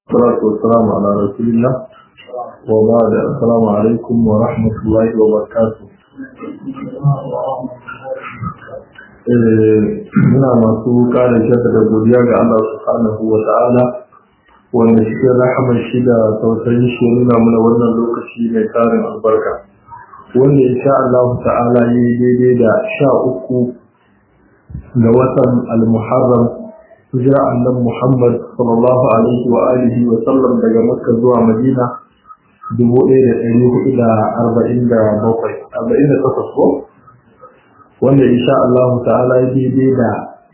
والصلاة والسلام على رسول الله وبعد السلام عليكم ورحمة الله وبركاته muna masu kare shaka da godiya ga Allah subhanahu wa ta'ala wanda cikin rahamar shi da tausayin shi nuna mana wannan lokaci mai tarin albarka wanda insha Allah ta'ala yi daidai da sha uku ga watan al-muharram hijira annan Muhammad sallallahu alaihi wa alihi wa sallam daga Makka zuwa Madina 1447 ko wanda insha Allah ta'ala ya daidai da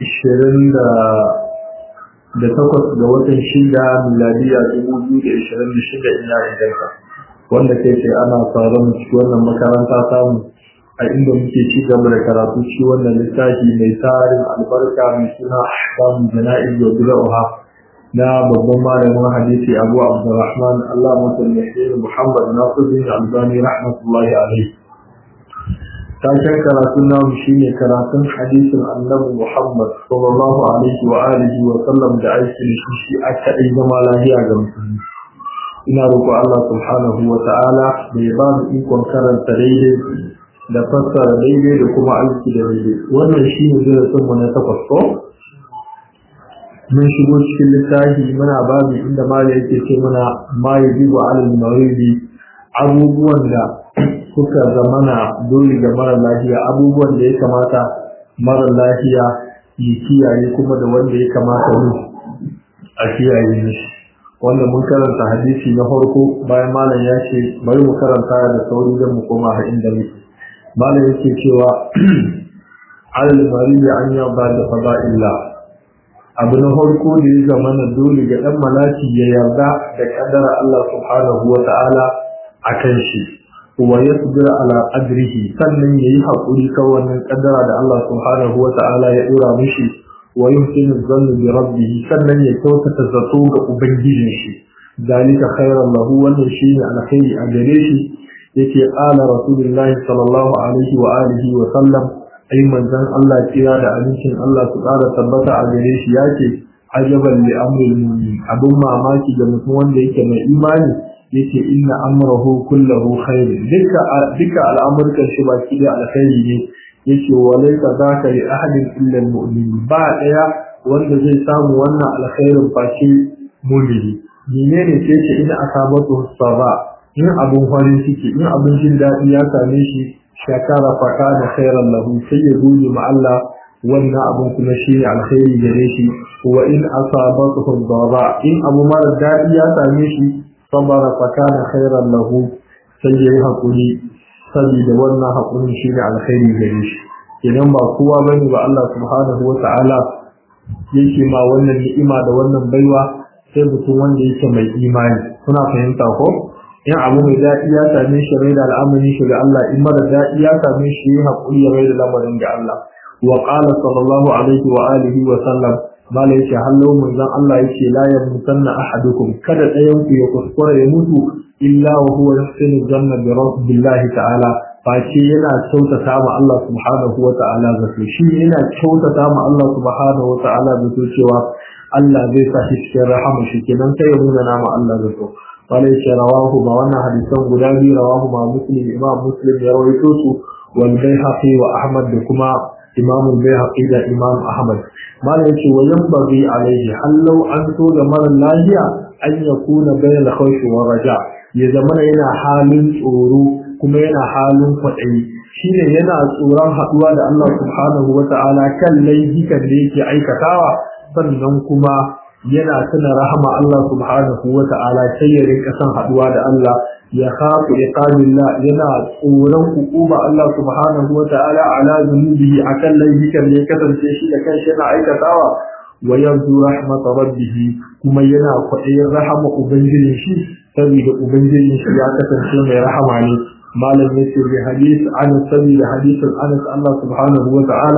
20 da takwas ga watan shida miladiya 2026 ina inganta wanda kai ce ana tsaron cikin wannan makaranta samu a inda muke ci gaba da karatu ci wannan littafi mai tarin albarka mai suna ahkamu jana'iz wa bid'ah na babban malamin hadisi Abu Abdurrahman Allah musulmi Muhammad Nasiruddin Albani rahmatullahi alaihi taken karatun namu shine karatun hadisin Annabi Muhammad sallallahu alaihi wa alihi wa sallam da aiki shi shi aka yi zama lafiya ga musulmi ina roƙo Allah subhanahu wa ta'ala da ya ba mu ikon karanta daidai da fassara daidai da kuma aiki da daidai wannan shi ne darasin mu na takwas ko mun shigo cikin littafi muna babu inda mali yake ce muna ma yajibu alal maridi abubuwan da suka zamana dole ga mara lafiya abubuwan da ya kamata mara lafiya ya kiyaye kuma da wanda ya kamata mu a kiyaye shi wanda mun karanta hadisi na farko bayan malam ya ce bari mu karanta da sauri don mu koma har inda muke malam yake cewa alal maridi an yarda da fada'illah abu na farko da ya zama na dole ga dan malaki ya yarda da kaddara Allah subhanahu wa ta'ala akan shi wa yasbir ala qadrihi sannan yayi hakuri kan wannan kaddara da Allah subhanahu wa ta'ala ya dora mishi wa yuhsinu dhanna bi rabbih sannan ya kyautata zato ga ubangijin shi dalika khairan lahu wannan shine alkhairi a gare shi yake ala rasulullahi sallallahu alaihi wa alihi wa sallam ai manzon Allah kira da amincin Allah su ƙara tabbata a gare shi yake ajaban li amril mu'min abun mamaki ga mutum wanda yake mai imani yake inna amrahu kullahu khair duka duka al'amurkan shi baki da alkhairi ne yake walaysa zaka li ahadin illa almu'min ba daya wanda zai samu wannan alkhairin face mu'mini menene ce ce ina asabatu saba in abun farin ciki in abun jin daɗi ya same shi shakara fa kana khairan lahu sai ya gode ma Allah wannan abun kuma shi ne alkhairi gare shi wa in asabatu dara in abu mara daɗi ya same shi sabara fa kana khairan lahu sai yayi hakuri saboda wannan hakurin shi ne alkhairi gare shi idan ba kowa bane ba Allah subhanahu wata'ala yake ma wannan ni'ima da wannan baiwa sai mutum wanda yake mai imani kuna fahimta ko in abu mai daɗi ya same shi rai da al'amarin shi ga Allah in mara daɗi ya same shi yi haƙuri ya rai da lamarin ga Allah wa qala sallallahu alaihi wa alihi wa sallam mala yake hallo manzon Allah yake la yamutanna ahadukum kada ɗayan ku ya kuskura ya mutu illa wa huwa yahsinu janna bi rabbillahi ta'ala face yana kyautata ma Allah subhanahu wa ta'ala zato shi yana kyautata ma Allah subhanahu wa ta'ala zato cewa Allah zai sa shi cikin rahama shi kenan sai ya nuna nama Allah zato wale ce rawahu ba wannan hadisan guda biyu rawahu ma muslim imam muslim ya rawaito su wal bayhaqi wa ahmad da kuma imam bayhaqi da imam ahmad malai yace wa yanbaghi alaihi hallau an so da mara lafiya an yakuna bayna khawf wa raja ya zama yana halin tsoro kuma yana halin kwaɗayi shine yana tsoron haɗuwa da Allah subhanahu wa ta'ala kan laifukan da yake aikatawa sannan kuma yana tuna rahama Allah subhanahu wa ta'ala sai ya rinka son haduwa da Allah ya khafu iqabillah yana tsoron hukuma Allah subhanahu wa ta'ala ala zunubihi akan laifukan da ya kasance shi da kanshi yana aikatawa wa yanzu rahmat rabbih kuma yana kwaɗayin rahama ubangijin shi saboda ubangijin shi ya kasance mai rahama ne malam yace bi hadith an saboda hadisin Anas Allah subhanahu wa ta'ala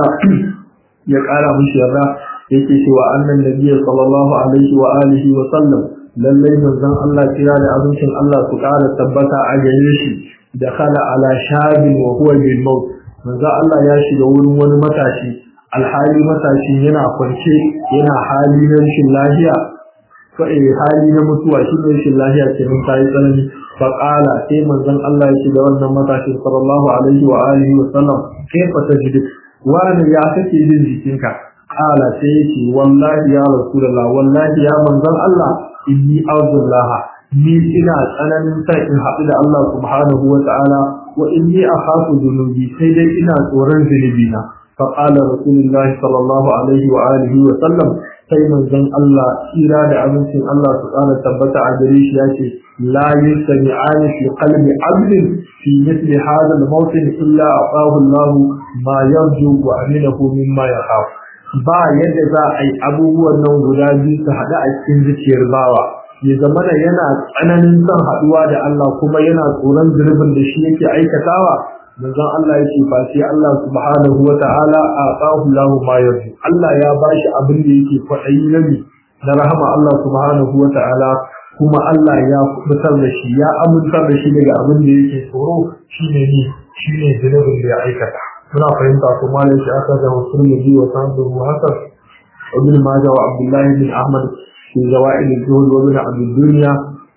ya ƙara mishi yarda yake cewa annan nabiyyi sallallahu alaihi wa alihi wa sallam lallai manzon Allah kira da abincin Allah su ƙara tabbata a gare shi da khala ala shabin wa huwa bil maut manzon Allah ya shiga wurin wani matashi alhali matashi yana kwance yana hali na rashin lafiya hali na mutuwa shi ne shi lahiya ce mun tayi tsanani fa qala sai manzon Allah ya ce da wannan matashi sallallahu alaihi wa alihi wa sallam kaifa tajidu wani ya kake jin jikinka qala sai yake wallahi ya rasulullah wallahi ya manzon Allah inni a'udhu ni ina tsananin sa in haɗu da Allah subhanahu wa ta'ala wa inni akhafu dhunubi sai dai ina tsoron zunubi na fa qala rasulullahi sallallahu alaihi wa alihi wa sallam sai manzon Allah tsira da amincin Allah su ƙara tabbata a gare shi yace la yastami'ani fi qalbi 'abdin fi mithli hadha al-mawtin illa aqahu Allah ma yarju wa aminahu mimma yakhaf ba yadda za a yi abubuwan nan guda biyu su haɗu a cikin zuciyar bawa ya zama da yana tsananin son haɗuwa da Allah kuma yana tsoron zurbin da shi yake aikatawa manzon Allah yake face Allah subhanahu wa ta'ala a tsahu lahu ma yarju Allah ya bashi abin da yake kwaɗayi na mi na rahama Allah subhanahu wa ta'ala kuma Allah ya kubutar da shi ya amintar da shi daga abin da yake tsoro shine ni shine zunubin da ya aikata muna fahimta kuma ne shi aka da musulmi wa sabu hasan ibn majah wa abdullahi bin ahmad في زوائد الجهد ومن عبد الدنيا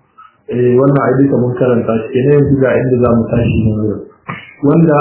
wannan a duka mun karanta shi kenan yanzu ga inda za mu tashi ne wurin wanda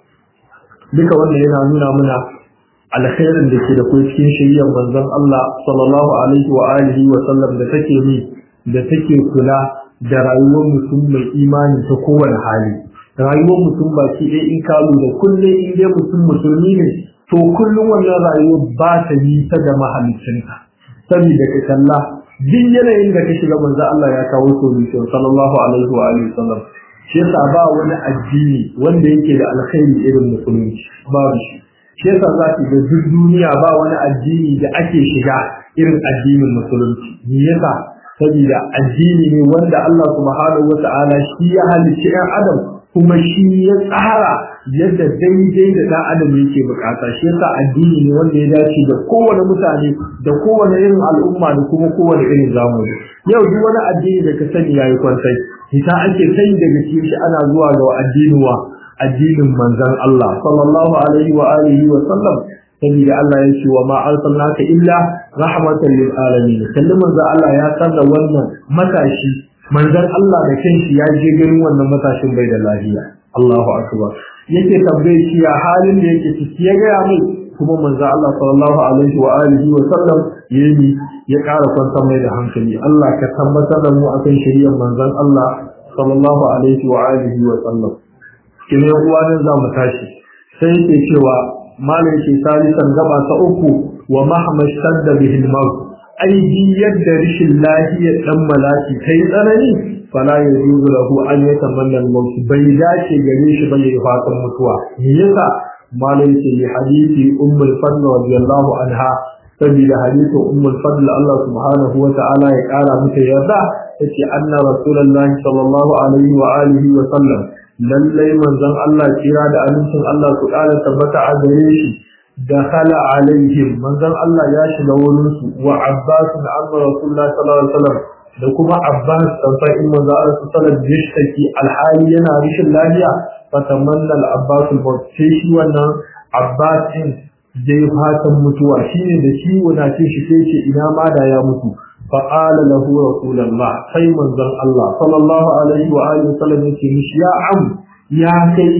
duka wannan yana nuna mana alkhairin da ke da kai cikin shari'ar manzon Allah sallallahu alaihi wa alihi wa sallam da take mi da take kula da rayuwar mutum mai imani ta kowane hali rayuwar mutum ba shi ɗaya in kalu da kullum in dai mutum musulmi ne to kullum wannan rayuwar ba ta yi ta da mahaliccinta saboda ka kalla duk yanayin da ka shiga manzo Allah ya kawo solution sallallahu alaihi wa alihi wasallam shi yasa ba wani addini wanda yake da alkhairi irin musulunci babu shi shi yasa za ki ga duk duniya ba wani addini da ake shiga irin addinin musulunci me yasa saboda addini ne wanda Allah subhanahu wata'ala shi ya halicci ɗan adam kuma shi ya tsara yadda daidai da ɗan adam yake bukata shi yasa addini ne wanda ya dace da kowane mutane da kowane irin al'umma da kuma kowane irin zamani yau duk wani addini da ka sani yayi kwantai ita ake kai daga cikin shi ana zuwa ga addini wa addinin manzon Allah sallallahu alaihi wa alihi wa sallam saboda Allah ya ce wa ma arsalnaka illa rahmatan lil alamin kallon manzo Allah ya sanna wannan matashi manzon Allah da kanshi ya je ganin wannan matashin bai da lafiya Allahu akbar yake tambaye shi ya halin da yake ciki ya ga mai kuma manzo Allah sallallahu alaihi wa alihi wa sallam yayi ya ƙara kwantar mai da hankali Allah ka tabbatar da mu akan shari'ar manzon Allah sallallahu alaihi wa alihi wa sallam kine uwa ne za mu tashi sai yake cewa malai ce salisan gaba ta uku wa mahmad shadda bihi al-maut aidi yadda rishin lahiya dan malaki kai tsanani fala yajuzu lahu an yatamanna al-maut bai dace gare shi bane ya fatan mutuwa me yasa malai ce li hadisi ummul fadl radiyallahu anha saboda hadisin ummul fadl Allah subhanahu wa ta'ala ya kara mata yarda yace anna rasulullahi sallallahu alaihi wa alihi wa sallam lallai manzon Allah kira da amincin Allah su ƙara tabbata a gare shi da khala alaihim manzon Allah ya shiga wurin su wa Abbas da amma Rasulullah sallallahu alaihi wasallam da kuma Abbas tanfa in manzo Allah sallallahu alaihi wasallam yashtaki alhali yana rishin lafiya fa tamanna al-Abbas al-maut sai shi wannan Abbas din dai fatan mutuwa shine da shi wanda ce shi sai ce ina ma da ya mutu فقال له رسول الله sai manzon Allah sallallahu alaihi wa alihi wasallam yake mishi ya am ya kai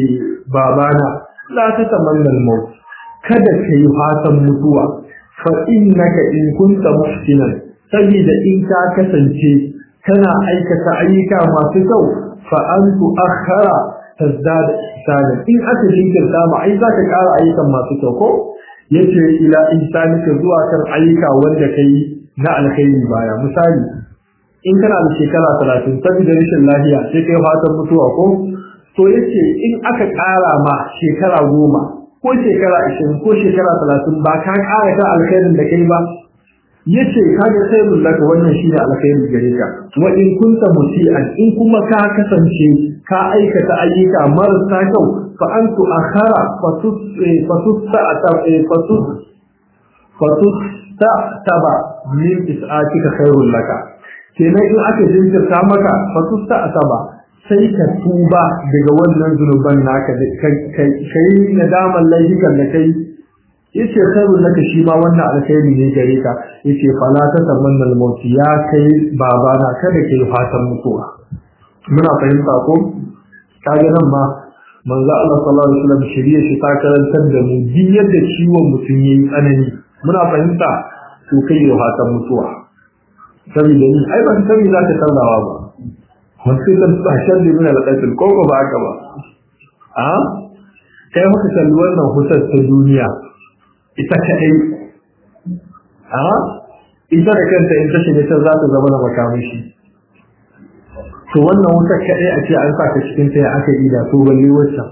babana la ta tamanna al-maut kada kai fatan mutuwa fa innaka in kunta muhsinan saboda in ka kasance kana aikata ayyuka masu kyau fa an tuakhara tazdad ihsanan in aka jinkirta ma ai zaka ƙara ayyukan masu kyau ko yace ila insanika zuwa kan ayyuka wanda kai na alkhairi baya misali in kana da shekara talatin saboda rashin lafiya sai kai fatan mutuwa ko to yace in aka ƙara ma shekara goma ko shekara ashirin ko shekara talatin ba ka ƙara ta alkhairin da kai ba yace kaga sai laka wannan shine alkhairi gare ka wa in kunta musian in kuma ka kasance ka aikata ayyuka marasa kyau fa antu akhara fatus fatus fatus fatus taba min is'atika khairul laka kenan in aka jinkirta maka fatusta asaba sai ka tuba daga wannan zunuban naka kai kai nadaman laifukan da kai yace khairun laka shi ma wannan alkhairi ne gare ka yace fala ta tamanna al-maut ya kai babana kada kai fatan mutuwa muna fahimta ko kaga nan ma manzo Allah sallallahu alaihi wasallam shari'a shi ta karantar da mu duk yadda ciwon mutum yayi tsanani muna fahimta to kai ya fatan mutuwa saboda ni ai ban sani za ta tarzawa ba wasu ta bashar da min al-qatl ko ko ba haka ba a kai muka kalli wannan hutar ta duniya ita kaɗai a ita da kanta in ta shiga ta za ta zama na makamashi to wannan wutar kaɗai a ce an sa ka cikin ta ya aka yi da to balle waccan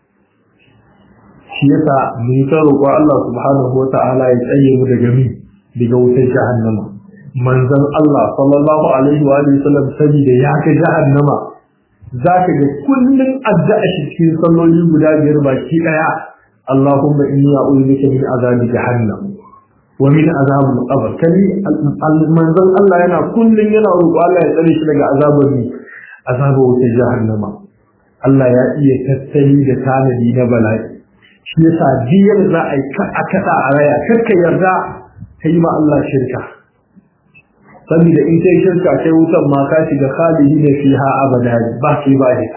shi yasa mu yi ta roƙo Allah subhanahu wa ta'ala ya tsaye mu daga mi daga wutar jahannama manzon Allah sallallahu alaihi wa alihi wasallam saboda ya ga jahannama zaka ga kullun addu'a shi cikin salloli guda biyar baki daya اللهم إني أعوذ بك من عذاب جهنم ومن عذاب القبر كلي المنزل الله ينا كل ينا روح الله يتليش لك عذاب لي عذاب جهنم الله يا إيه تتلي لتاندي نبلاي shi yasa biyar za a yi a kaɗa a raya kakka yarda ka yi ma Allah shirka saboda in kai shirka kai wutan ma ka shiga khalidi ne fiha abada ba sai ba ne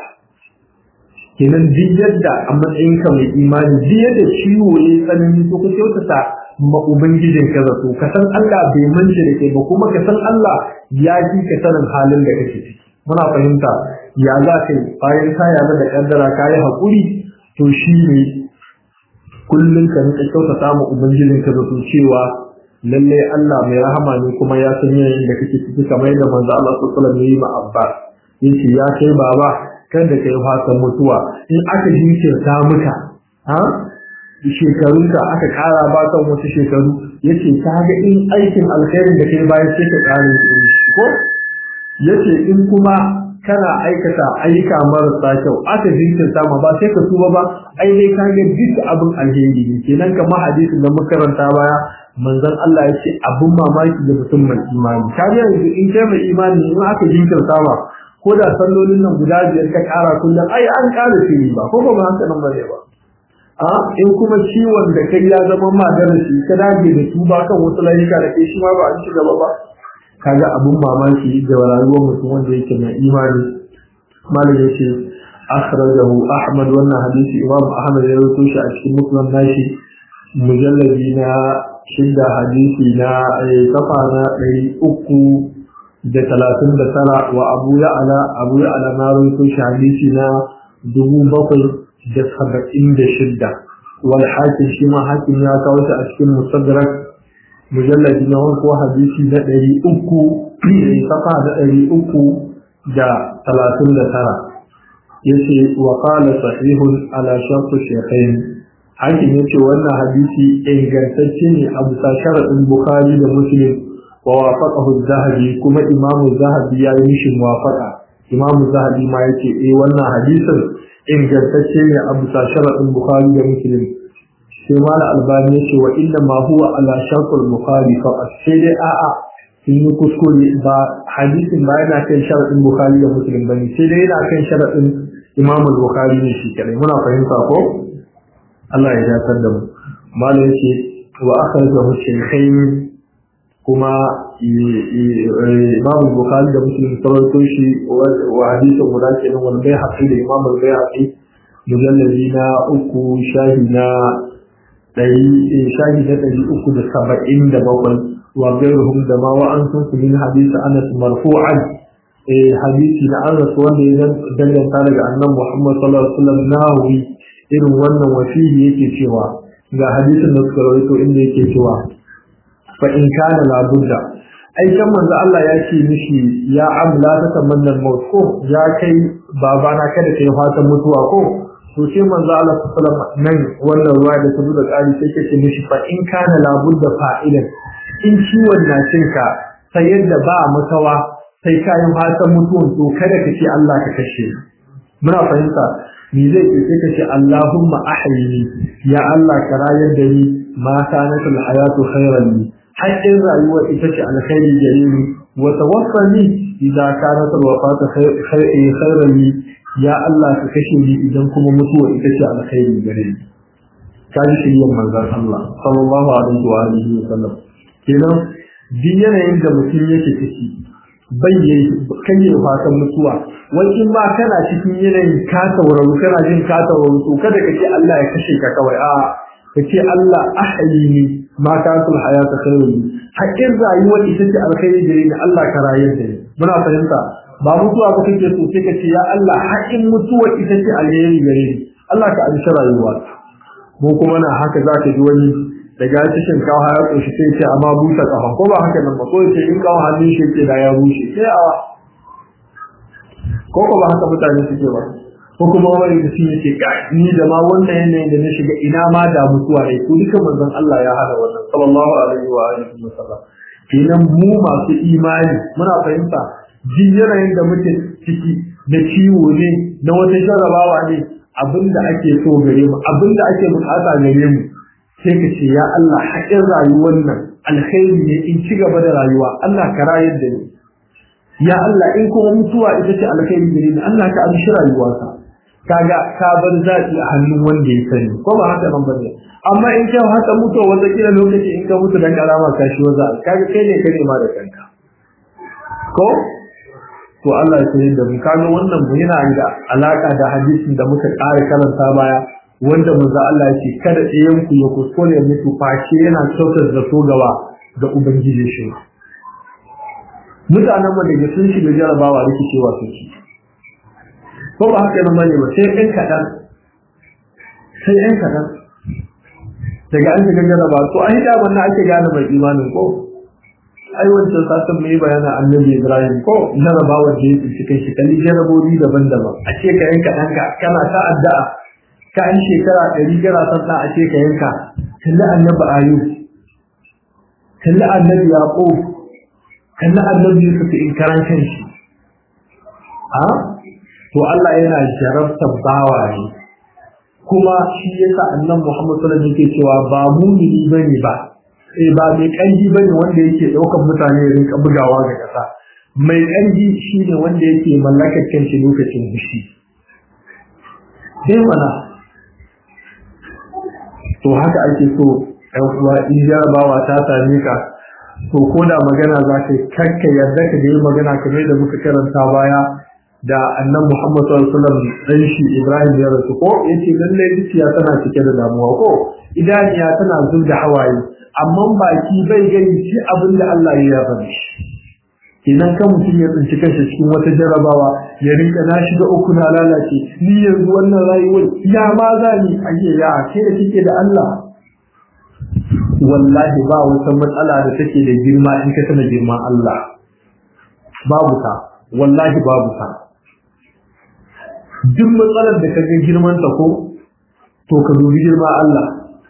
kenan duk yadda a matsayin ka mai imani duk yadda ciwo ya tsanani to ka kyautata ma ubangijin ka zato ka san Allah bai mance da kai ba kuma ka san Allah ya ji ka sanin halin da kake ciki muna fahimta ya za ka yi bayan ka yarda da kaddara ka yi haƙuri to shi ne kullum ka nika kyautata ma ubangijin ka zato cewa lalle Allah mai rahama ne kuma ya san yanayin da kake ciki kamar yadda manzo Allah sallallahu alaihi wasallam ya yi ma Abba yace ya kai baba kada ka yi fatan mutuwa in aka jinkirta maka ha shekarunka aka kara ba kan wasu shekaru yace ta ga in aikin alkhairin da kai bayan sai ka kare ko yace in kuma kana aikata ayyuka marasa kyau aka jinkirta ma ba sai ka tuba ba ai dai ka ga duk abin alheri ne kenan kamar hadisin da muka karanta baya manzon Allah ya ce abin mamaki da mutum mai imani ka ga yanzu in kai mai imani in aka jinkirta ma ko da sallolin nan guda biyar ka kara kullum ai an kara fili ba ko ba haka nan bane ba a in kuma ciwon da kai ya zama ma darasi ka dage da tuba kan wasu layuka da kai shi ma ba an ci gaba ba kaga abun mamaki da rayuwar mutum wanda yake mai imani malam yace akhrajahu ahmad wannan hadisi imam ahmad ya rawaito shi a cikin musnad nashi mujalladi na shidda hadisi na kafa na ɗari uku da talatin da tara wa abu ya ala abu ya ala na rawaito shi hadisi na dubu bakwai da saba'in da shidda wal hakim shi ma hakim ya kawo shi a cikin musaddarak mujalladi na wanko hadisi na ɗari uku safa da ɗari uku da talatin da tara yace wa qala sahihun ala shartu shaykhain hakim yace wannan hadisi ingantacce ne a bisa sharadin bukhari da muslim wa wafaqahu az-zahabi kuma imamu zahabi ya yi mishi muwafaqa imamu zahabi ma yace eh wannan hadisin ingantacce ne a bisa sharadin bukhari da muslim sai mala albani yace wa inna ma huwa ala shartul bukhari fa sai dai a'a sun yi kuskure ba hadisin ba yana kan sharadin bukhari da muslim bane sai dai yana kan sharadin imam al-bukhari ne shi kadai muna fahimta ko Allah ya dakar da mu malam yace wa akhrajahu shaykhain kuma imam al-bukhari da muslim sarauto shi wa hadisin guda kenan wal bayhaqi da imam al-bayhaqi mujalladi na uku shahi na ɗari shahi na ɗari uku da saba'in da bakwai wa gairuhum da ma wa'ansun su min hadisi anas marfu'an hadisi na anas wanda ya danganta daga annan muhammad sallallahu alaihi wasallam nawi irin wannan wasiyi yake cewa ga hadisin da suka rawaito inda yake cewa fa in kana labudda ai kan manzo Allah ya ce mishi ya am la tatamanna al-maut ko ya kai babana kada kai fatan mutuwa ko to sai manzo Allah sallallahu nan wannan ruwa da ta da ƙari sai kace mishi fa in kana labudda fa'ilan in ciwon na cinka sai yadda ba makawa sai kayan fatan mutuwan to kada ka ce Allah ka kashe muna fahimta ni zai ce sai ka ce Allahumma ahyini ya Allah ka rayar da ni ma kanat hayatu khairan li haƙƙin rayuwa ita ce alkhairi gare ni wa tawaffani idza kanat alwafatu khairan li ya Allah ka kashe ni idan kuma mutuwa ita ce alkhairi gare ni ka ji shiryan manzon Allah sallallahu alaihi wa alihi wa sallam kenan duk yanayin da mutum yake ciki bai yayi kan yi fatan mutuwa wani in ma kana cikin yanayin ka tauraru kana jin ka tauraru to kada ka ce Allah ya kashe ka kawai a ka ce Allah ahyini ma kasul hayata khairu haƙin rayuwar ita ce alkhairi gare ni Allah ka rayar da ni muna fahimta ba mutuwa ba kake so sai ka ce ya Allah haƙin mutuwa ita ce alheri gare ni Allah ka amshi rayuwa mu kuma na haka za ka ji wani daga cikin kawo ya ƙunshi sai ce amma busa ƙafa ko ba haka nan ba ko ce in kawo hannun shi ce da ya bushe sai a ko ko ba haka mutane suke ba ko kuma wani da shi yake ga ni da ma wannan yanayin da na shiga ina ma da mutuwa ne ko duka manzon Allah ya hada wannan sallallahu alaihi wa alihi wasallam kenan mu masu imani muna fahimta jin yanayin da muke ciki da ciwo ne na wata jarabawa ne abinda ake so gare mu abinda ake bukata gare mu sai ka ce ya Allah haƙin rayuwar nan alkhairi ne in ci gaba da rayuwa Allah ka rayar da ni ya Allah in kuma mutuwa ita ce alkhairi gare ni Allah ka amshi rayuwata kaga ka bar zaɓi a hannun wanda ya sani ko ba haka nan bane amma in kai haka mutuwa wata kila lokaci in ka mutu dan karama ka shi waza kaga kai ne kai ma da kanka ko to Allah ya sani da mu kaga wannan mu yana da alaka da hadisin da muka ƙara karanta baya wanda manzo Allah ya ce kada ɗayan ku ya kuskure mutu face yana kyautar da so gaba ga ubangiji shi mutanen mu daga sun shiga jarabawa rikicewa suke ko ba haka nan bane ba sai ɗan kaɗan sai ɗan kaɗan daga an shiga jaraba to an yi daman na ake gane mai imanin ko ai wancan satin mai bayana annabi ibrahim ko jarabawar da ya tsinci kai shi kalli jarabobi daban-daban a ce ka yanka ɗanka kana ta addu'a ka an shekara ɗari gara san ɗan a ce ka yanka kalli annabi ayu kalli annabi yaƙub kalli annabi yusuf in karan kanshi a to Allah yana jarabtar bawa ne kuma shi yasa annan Muhammad sallallahu alaihi yake cewa ba mumini bane ba eh ba mai kanji bane wanda yake daukar mutane ya rinka bugawa ga kasa mai kanji shine wanda yake mallakar kanshi lokacin fushi sai mana to haka ake so ɗan uwa in jarabawa ta same ka to ko da magana za ka kakka yarda ka yi magana kamar da muka karanta baya da annan Muhammad sallallahu alaihi wasallam dan shi Ibrahim ya rasu ko yace lalle zuciya tana cike da damuwa ko idaniya tana zub da hawaye amma baki bai gani shi abin da Allah ya yarda shi idan kan mutum ya tsinci kanshi cikin wata jarabawa ya rinka na shiga uku na lalace ni yanzu wannan rayuwar ya ma za ni ayye ya ke da kike da Allah wallahi ba wata matsala da take da girma in ka tana girman Allah babu ta wallahi babu ta duk matsalar da ka ga girman ta ko to ka dubi girma Allah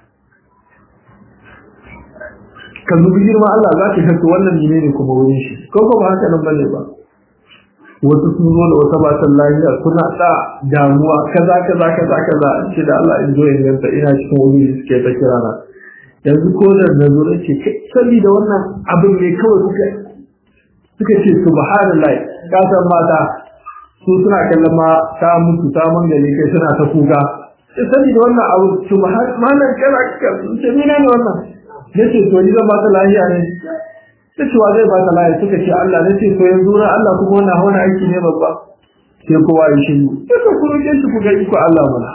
ka dubi girma Allah za ka shakka wannan ne ne kuma wurin shi ko ko ba haka nan bane ba wasu sun zo da wata batan lafiya suna da damuwa kaza kaza kaza kaza an ce da Allah in zo in ganta ina cikin wuri suke ta kira na yanzu ko da na zo da ce saboda wannan abin ne kawai kuka suka ce subhanallah ka san mata su suna kallon ma ta mutu ta mangale kai suna ta kuka sai saboda wannan abu subhanallah kana ka ce mina ne wannan nace to ni zan ba ta lafiya ne sai cewa zai ba ta lafiya suka ce Allah nace to yanzu na Allah kuma wannan hawan aiki ne babba sai kowa ya shiru sai ku roke shi ku ga iko Allah mana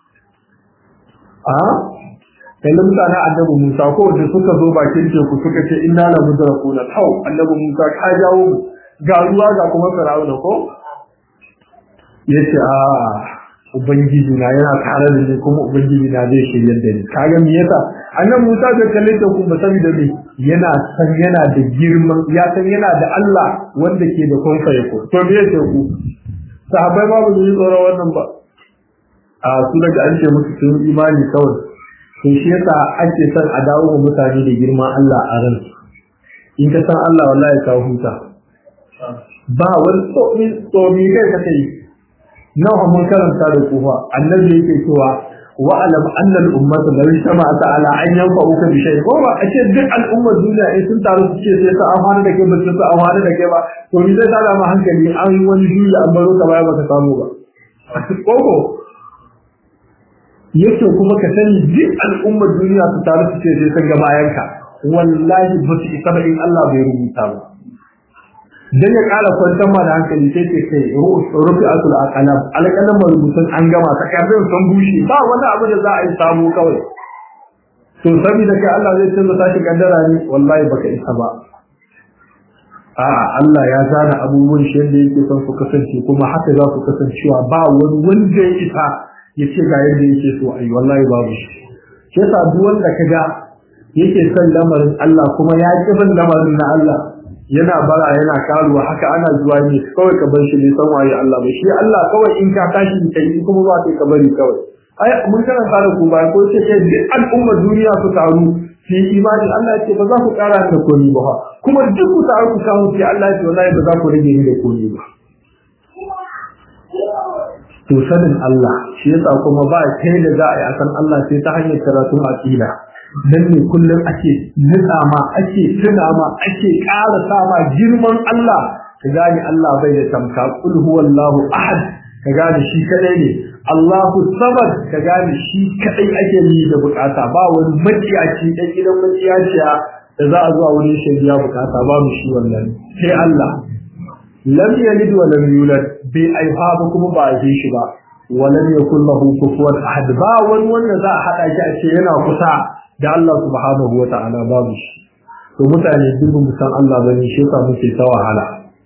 a kallon mutane annabi Musa ko da suka zo bakin teku suka ce inna la mudrakuna hau annabi Musa ka jawo mu ga ruwa ga kuma Fir'auna ko yace a ubangiji na yana tare da ni kuma ubangiji na zai shirye da ni kaga me yasa annabi Musa bai kalle teku ba saboda me yana san yana da girman ya san yana da Allah wanda ke da konfa yako to me yake ku sahabbai ba ba su tsoro wannan ba a su daga an ce musu sun imani kawai to shi yasa ake son a dawo wa mutane da girman Allah a ran in ka san Allah wallahi ka huta ba wani tsomi tsomi kai ka kai nawa mun karanta da kufa annabi yake cewa wa alam anna al ummata law ijtama'at ala an yanfa'uka bi shay ko ba ashe duk al'ummar duniya in sun taru su ce sai su amfana da kai ba su amfana da kai ba to ni zai tada ma hankali an yi wani juya an baro ka baya baka samu ba koko yake kuma ka sani duk al'ummar duniya su taru su ce sai sun ga bayanka wallahi ba su isa ba in Allah bai rubuta ba dan ya kara kwantar ma da hankali sai ce kai rufi asul aqalam alqalam rubutun an gama takardun sun bushe ba wani abu da za a yi samu kawai to saboda kai Allah zai canza tashi kaddara ne wallahi baka isa ba a'a Allah ya zana abubuwan shi yadda yake son su kasance kuma haka za su kasancewa ba wani wanda ya isa ya ce ga yadda yake so ayi wallahi babu shi shi yasa duk wanda kaga yake son lamarin Allah kuma ya ki bin lamarin na Allah yana bara yana karuwa haka ana zuwa ne kawai ka bar shi ne san waye Allah ba shi Allah kawai in ka tashi ka yi kuma ba kai ka bari kawai ai mun karanta da ku ba ko ce kai duk al'ummar duniya su taru fi imani Allah ya ce ba za ku kara da komi ba kuma duk ku taru ku samu fi Allah ya ce wallahi ba za ku rage ni da komi ba to sanin Allah shi yasa kuma ba kai da za a yi akan Allah sai ta hanyar karatun aqida dan ne kullum ake nutsa ma ake tuna ma ake ƙara sa ma girman Allah ka gane Allah bai da tamka kul huwallahu ahad ka gane shi kadai ne Allahu samad ka gane shi kadai ake yi da bukata ba wani maciyaci dan gidan maciyaciya da za a zuwa wurin shari'a bukata ba mu shi wannan sai Allah lam yalid wa lam yulad bai aifa ba kuma ba a shi ba wa lam yakul lahu kufuwan ahad ba wani wanda za a hada shi a ce yana kusa da Allah subhanahu wa ta'ala babu shi to mutane duk mu san Allah bane shi yasa muke ta wahala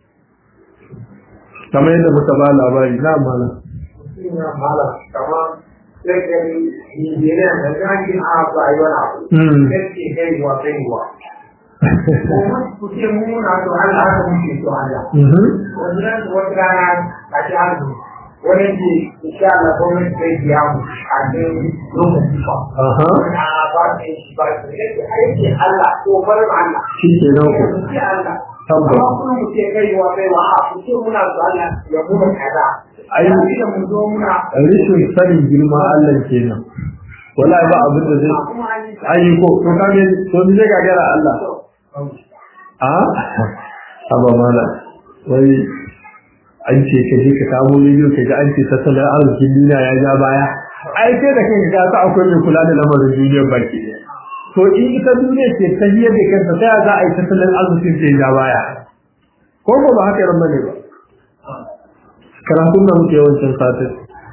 kamar yadda muka ba labari na mana ina mala kama sai injiniya da gani a ba yi wani abu sai kai wa kai wa kuma ku ce mu na to Allah haka muke to Allah wannan wata rana a ji hannu wani ce insha Allah gwamnati zai biya mu a cikin lokaci ba na ba ta shi ba ta yake aiki Allah ko barin Allah shi ke nan ku ce Allah tabbas amma kuma mu ce kai wa kai wa a ku ce muna so Allah ya mu kaza ai da mu zo muna rishin sanin girma Allah kenan wallahi ba abin da zai kuma an yi ai ko to kage to ni zai gagara Allah a aba mala wai an ce ka je ka kamo rediyo ka ga an ce tattalin arzikin duniya ya ja baya ai sai da kanka ka sa akwai mai kula da lamarin duniyar baki to in ita duniya ce ta hiyar da kanta ta ya za a yi tattalin arzikin ta ya ja baya ko ko ba haka yaran bane ba karatun da muke yawancin satin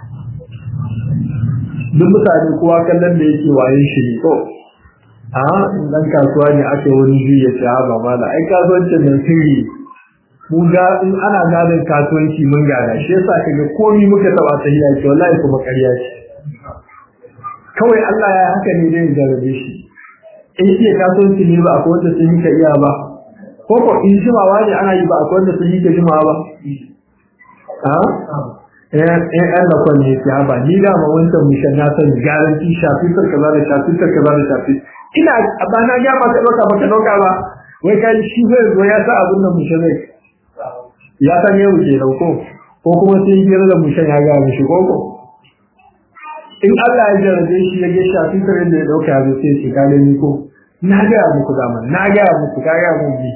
duk mutane kowa kallon da yake waye shi ne ko a in dan kasuwa ne ake wani juya ce ha ba mala ai kasuwancin nan sirri mu ga in ana gadon kasuwanci mun gada shi yasa kaga komai muka taba ta hiya ce wallahi kuma ƙarya ce kawai Allah ya haka ne dai jarabe shi in iya kasuwanci ne ba akwai wanda sun yi ka iya ba ko ko in jimawa ne ana yi ba akwai wanda sun yi ka jimawa ba a eh eh Allah ko ne ya ba ni da ma wancan mishan na san garanti shafi sar kaza da shafi sar kaza da shafi ina ba na ga ba ka dauka ba ka dauka ba wai kai shi zai zo ya sa abin nan mishan ne ya san yau ke dauko ko kuma sai gira da mishan ya ga mishi ko ko in Allah ya jarabe shi ya ga shafi sar da ya dauka ya zo sai shi ka ni ko na ga muku da man na ga muku ka ga mu bi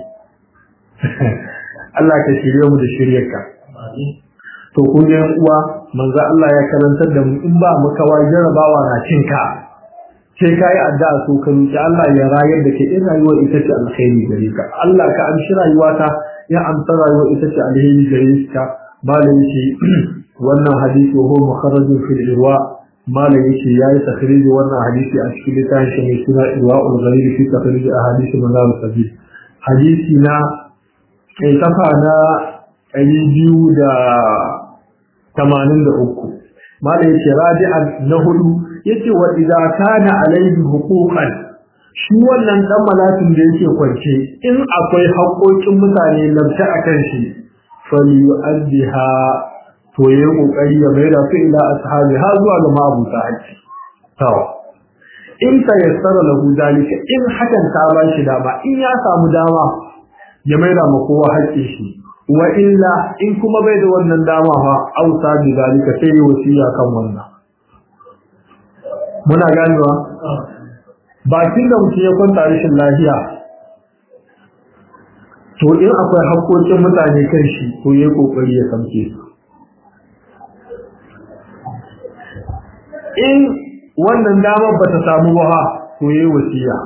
Allah ka shirye mu da shiryarka to kun ga uwa manzo Allah ya karantar da mu in ba mu kawai jarabawa na cin ka sai kai addu'a so ka roki Allah ya rayar da ke in rayuwa ita ce alkhairi gare ka Allah ka amshi rayuwata ya amsa rayuwa ita ce alheri gare ka malam yace wannan hadisi wa mukharrajun fil irwa malam yace yayi takhriji wannan hadisi a cikin littafin shi mai suna irwaul gharib fi takhrij ahadith manzal sabil hadisi na kai safa na ɗari biyu da tamanin da uku mala yace rabi'an na hudu yace wa idza kana alayhi huquqan shi wannan dan malakin da yake kwance in akwai haƙoƙin mutane labta akan shi falyu'addiha to yayi kokari ya maida su ila ashabi ha zuwa ga mabuta haƙi to in ta yassara lahu dalika in hakan ta ba shi dama in ya samu dama ya maida ma kowa haƙƙin shi wa illa in kuma bai da wannan dama fa ausa bi dalika sai yi wasiya kan wannan muna ganewa bakin da mutum ya kwanta rashin lafiya to in akwai haƙoƙin mutane kan shi to yayi kokari ya samke su in wannan damar ba ta samu ba to yayi wasiya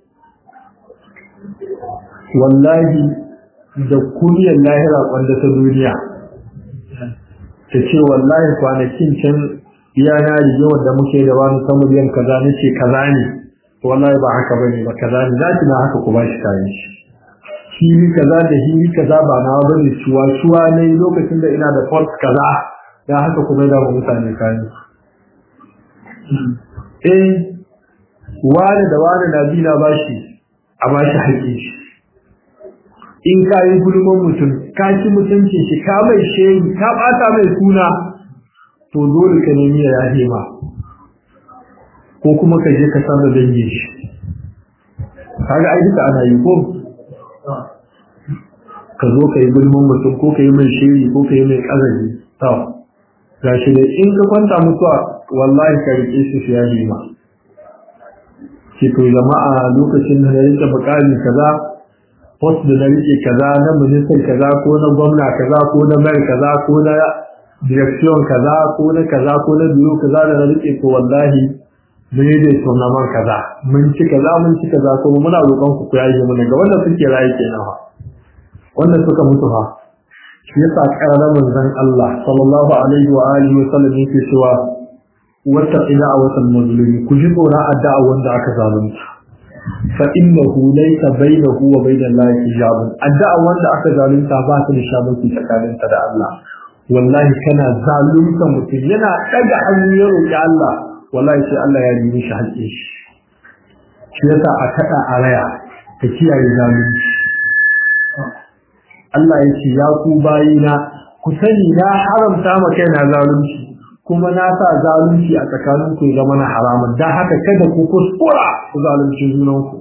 wallahi da kuniyar lahira kwanda ta duniya ta ce wallahi kwanakin can iyana rigewar da muke da wani samun yan kaza ne ce kaza ne wallahi ba haka bane ba kaza ne za ki na haka ku ba shi kayan shi hili kaza da hili kaza ba na bane shuwa shuwa ne lokacin da ina da fault kaza dan haka kuma da mutane kayan eh wani da wani na bi na bashi a bashi haƙƙin shi in ka yi gulman mutum ka ci mutuncin shi ka mai shehi ka bata mai suna to dole ka nemi ya yahe ma ko kuma ka je ka san da dangi shi kaga ai duka ana yi ko ka zo ka yi gulman mutum ko ka yi mai shehi ko ka yi mai kazabi to gashi ne in ka kwanta mutuwa wallahi ka rike shi su yahe ma ki to jama'a lokacin da na rike bukali kaza post da na rike kaza na ministan kaza ko na gwamna kaza ko na mayar kaza ko na direction kaza ko na kaza ko na biyu kaza da na rike ko wallahi mun yi dai tournament kaza mun ci kaza mun ci kaza ko muna roƙon ku ku yaje mu ga wanda suke rayu kenan fa wanda suka mutu fa shi yasa ƙarar manzon Allah sallallahu alaihi wa alihi wa sallam yake cewa wata ila a watan mazlumi ku ji tsoron addu'a wanda aka zalunta فإنه ليس بينه وبين الله حجاب addu'a wanda aka zalunta ba ta da shamaki tsakaninta da Allah wallahi kana zalunta mutum yana daga hannu ya roki Allah wallahi sai Allah ya yi mishi haƙƙin shi shi yasa a kada a raya ka kiyaye zalunci Allah ya ce ya ku bayina ku sani na haramta ma kaina zalunci kuma na sa zalunci a tsakanin ku zama na haramun dan haka kada ku kuskura ku zalunci junanku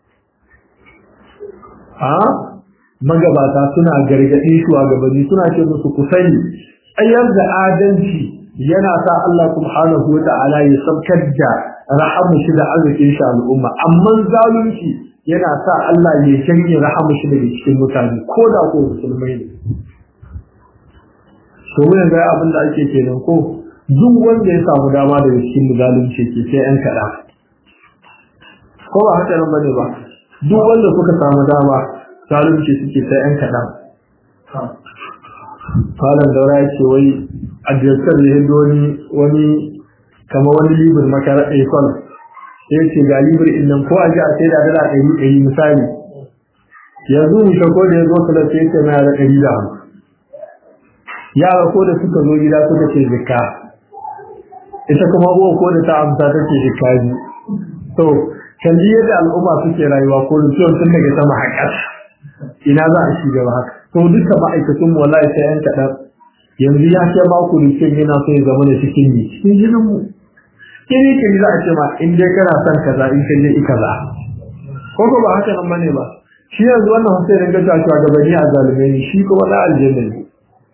a magabata suna gargaɗi shugabanni suna ce musu ku sani tsayar da adalci yana sa Allah subhanahu wata'ala ya sabkar da rahamu shi da arzikin shi al'umma amma zalunci yana sa Allah ya janye rahamu shi daga cikin mutane ko da ko musulmai ne to mun ga abin da ake kenan ko duk wanda ya samu dama daga cikin zalunci ke sai yan kaɗa ko ba haka nan bane ba duk wanda suka samu dama zalunci suke sai yan kaɗan falon daura ya ce wai a jirkar da yadda wani wani kama wani libir makarar aikon ya ce ga libir innan ko a ji a sai da dala ɗari ɗari misali yanzu mu shako da ya zo kula sai ce na da ɗari da hamsin yara ko da suka zo gida suka ce zika ita kuma uwa ko da ta amsa ta ce zika biyu to kalli yadda al'umma suke rayuwa ko mutuwar tun daga sama haƙar ina za a shiga ba haka to duka ma'aikatun wallahi sai yan kaɗan yanzu ya ce ba ku rikin yana so ya zama da cikin ni cikin jinin mu kiri kiri za a ce ma in dai kana son kaza in ka je i kaza ko ko ba haka nan bane ba shi yanzu wannan sai ringa ta cewa gabani a zalume ne shi kuma da aljanna ne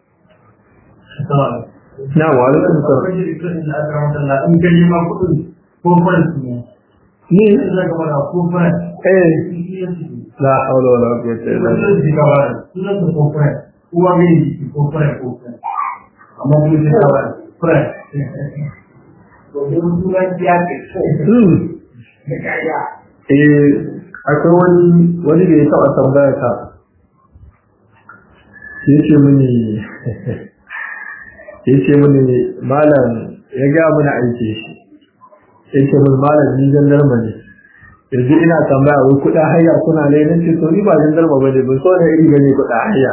na wa alaikum salam in ka yi ma kuɗin ko faransu ne ni za ka mana ko faransu eh la hawla wala quwwata illa billah sunan su ka bara sunan su ko faransu uwa mai jiki ko faransu ko faransu amma kuma sai ka bara faransu domin sunan ya ce Hmm. da kaya eh akwai wani wani da ya taɓa tambaya ta ya ce mini ya ce mini malam ya ga mini aiki shi ya ce mini malam ni jandarma ne yanzu ina tambaya wai kuɗa haya kuna ne na ce to ni ba jandarma ba ne ban so da iri ba ne kuɗa haya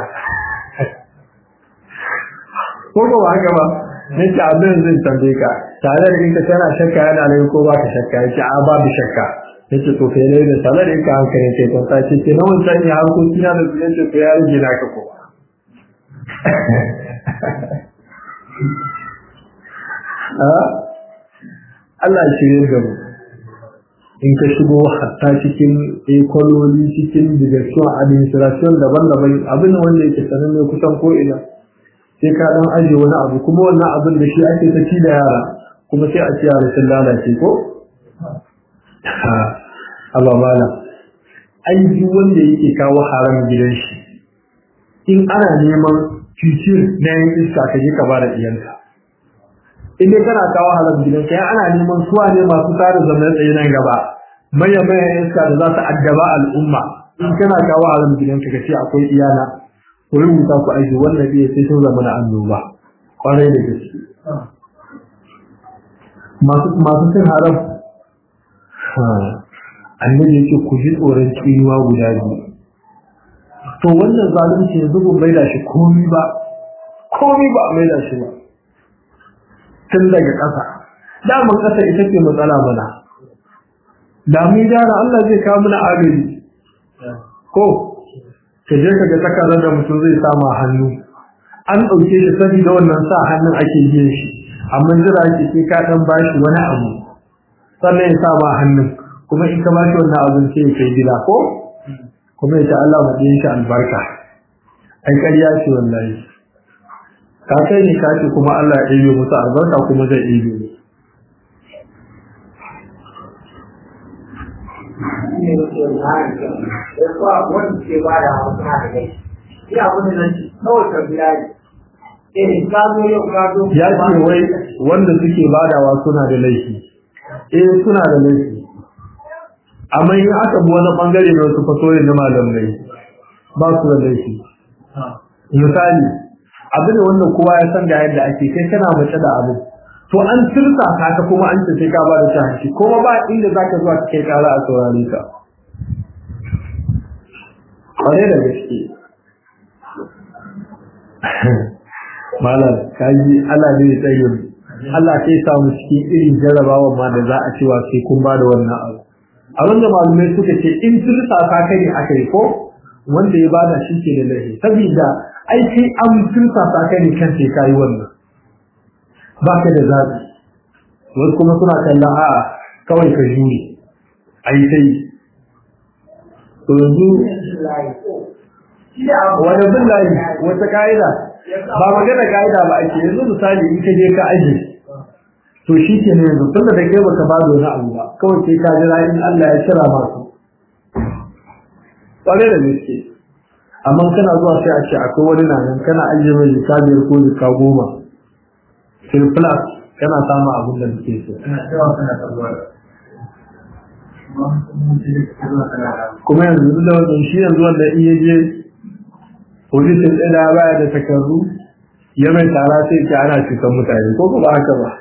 ko ba ba haka ba na ce abin zai tambaye ka tare da inka tana shakka yana nan ko ba ka shakka ya ce a babu shakka ya ce to kai ne da tare da inka hankali ke to ta ce ke na wancan ya harkoki na da su ya ce to ya rage na ka ko Allah ya shirye da mu in ka shigo hatta cikin ekwaloli cikin direction administration daban-daban abin wanda yake sanar ne kusan ko ina sai ka dan aje wani abu kuma wannan abin da shi ake ta ci da yara kuma sai a ci yara sun lalace ko Allah bala ai duk wanda yake kawo haram gidan shi in ana neman future na yin iska ka je ka bada iyanka in dai kana kawo haram gidan kai ana neman suwa ne masu tare zaman tsaye nan gaba manya manya iska da za su addaba al'umma in kana kawo haram gidan ka kace akwai iyana ku rubuta ku aiki wannan bai sai sun zama na annoba kwarai da gaske masu masu cin haram annabi yake ku ji tsoron tsinuwa guda biyu to wannan zalunci yanzu ban maida shi komi ba komi ba maida shi ba tun daga ƙasa daman ƙasa ita ce matsala mana da mu gyara Allah zai kawo mana agaji ko ka je ka ga takarar da mutum zai sama hannu an ɗauke shi saboda wannan sa hannun ake biyan shi amma jira ake sai ka ɗan bashi wani abu sannan ya sa ma hannun kuma in ka bashi wannan abin sai ya kai gida ko kuma ya ta Allah maɗin shi albarka ai ƙarya ce wallahi ka kai ne ka ce kuma Allah ya ɗebe musu albarka kuma zai ɗebe mu ne da ke wani da kuwa wanda ke ba da wasu na da gai shi abin da nan kawai ka biya ne eh ka zo yau ka zo ya ce wai wanda suke badawa suna da laifi eh suna da laifi amma in aka bi wani bangare na wasu fasori na malamai ba su da laifi misali abin wanda kowa ya san ga yadda ake kai kana mace da abin to an tursa ka ta kuma an ce sai ka ba da shahanci kuma ba inda zaka zuwa ka kai kara a saurare ka kware da gaske malam kaji Allah ne ya tsaye mu Allah sai sa mu cikin irin jarabawa ma da za a cewa sai kun ba da wannan abu abin da malumai suka ce in tursa ka kai ne aka yi ko wanda ya bada shi ke da laifi saboda ai sai an tursa ka kai ne kan sai kai wannan ba ka da zaɓi wasu kuma suna kallon a'a kawai ka jure ai sai to yanzu wani bin layi wata ka'ida ba magana ka'ida ba ake yanzu misali in ka je ka aje to shi ke ne yanzu tunda da kai baka ba da wani abu ba kawai sai ka jira in Allah ya kira masu ƙware da gaske amma kana zuwa sai a ce akwai wani na nan kana ajiye mai jika biyar ko jika goma surplus kana samun abin da kake so kuma yanzu da wannan shi yanzu wanda iya je polisin ɗaya baya da takardu ya mai tara sai ke ana cutar mutane ko ba haka ba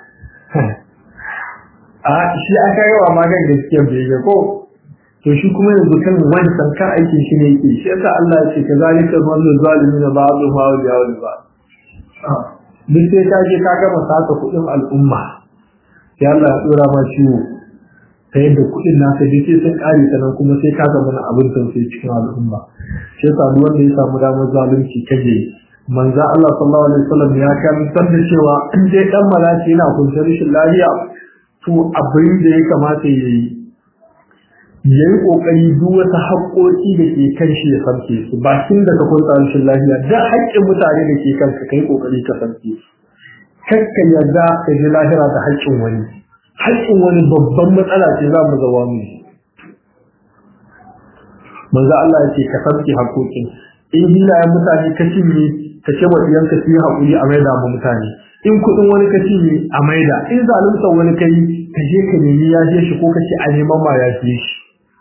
a shi aka yi wa magan gaskiyar bai ga ko to shi kuma yanzu kan wancan kan aikin shi ne yake shi yasa Allah ya ce ka zalika wallu zalimin ba'dhu ma wa yawli ba duk sai ka je ka gama saka kuɗin al'umma sai Allah ya dora ma ciwo ta yadda kuɗin naka duk sai sun ƙare ta nan kuma sai ka zama abin tausayi cikin al'umma shi yasa duk wanda ya samu damar zalunci kaje manzo Allah sallallahu alaihi wasallam ya karantar da cewa in dai dan malaki yana kunta rashin lafiya to abin da ya kamata ya yi ya yi ƙoƙari duk wata haƙoƙi da ke kan shi ya samke su ba tun da ka kunta rashin lafiya da haƙƙin mutane da ke kanka kai ƙoƙari ka samke su kakka yarda ka ji lahira da haƙƙin wani haƙƙin wani babban matsala ce za mu zawa mu manzo Allah ya ce ka samke haƙoƙin in hilayen mutane ka cinye ka ce wa ɗiyanka su yi haƙuri a maida mu mutane in kuɗin wani ka cinye a maida in zalunta wani kai ka je ka nemi ya je shi ko ka ce a neman ma ya je shi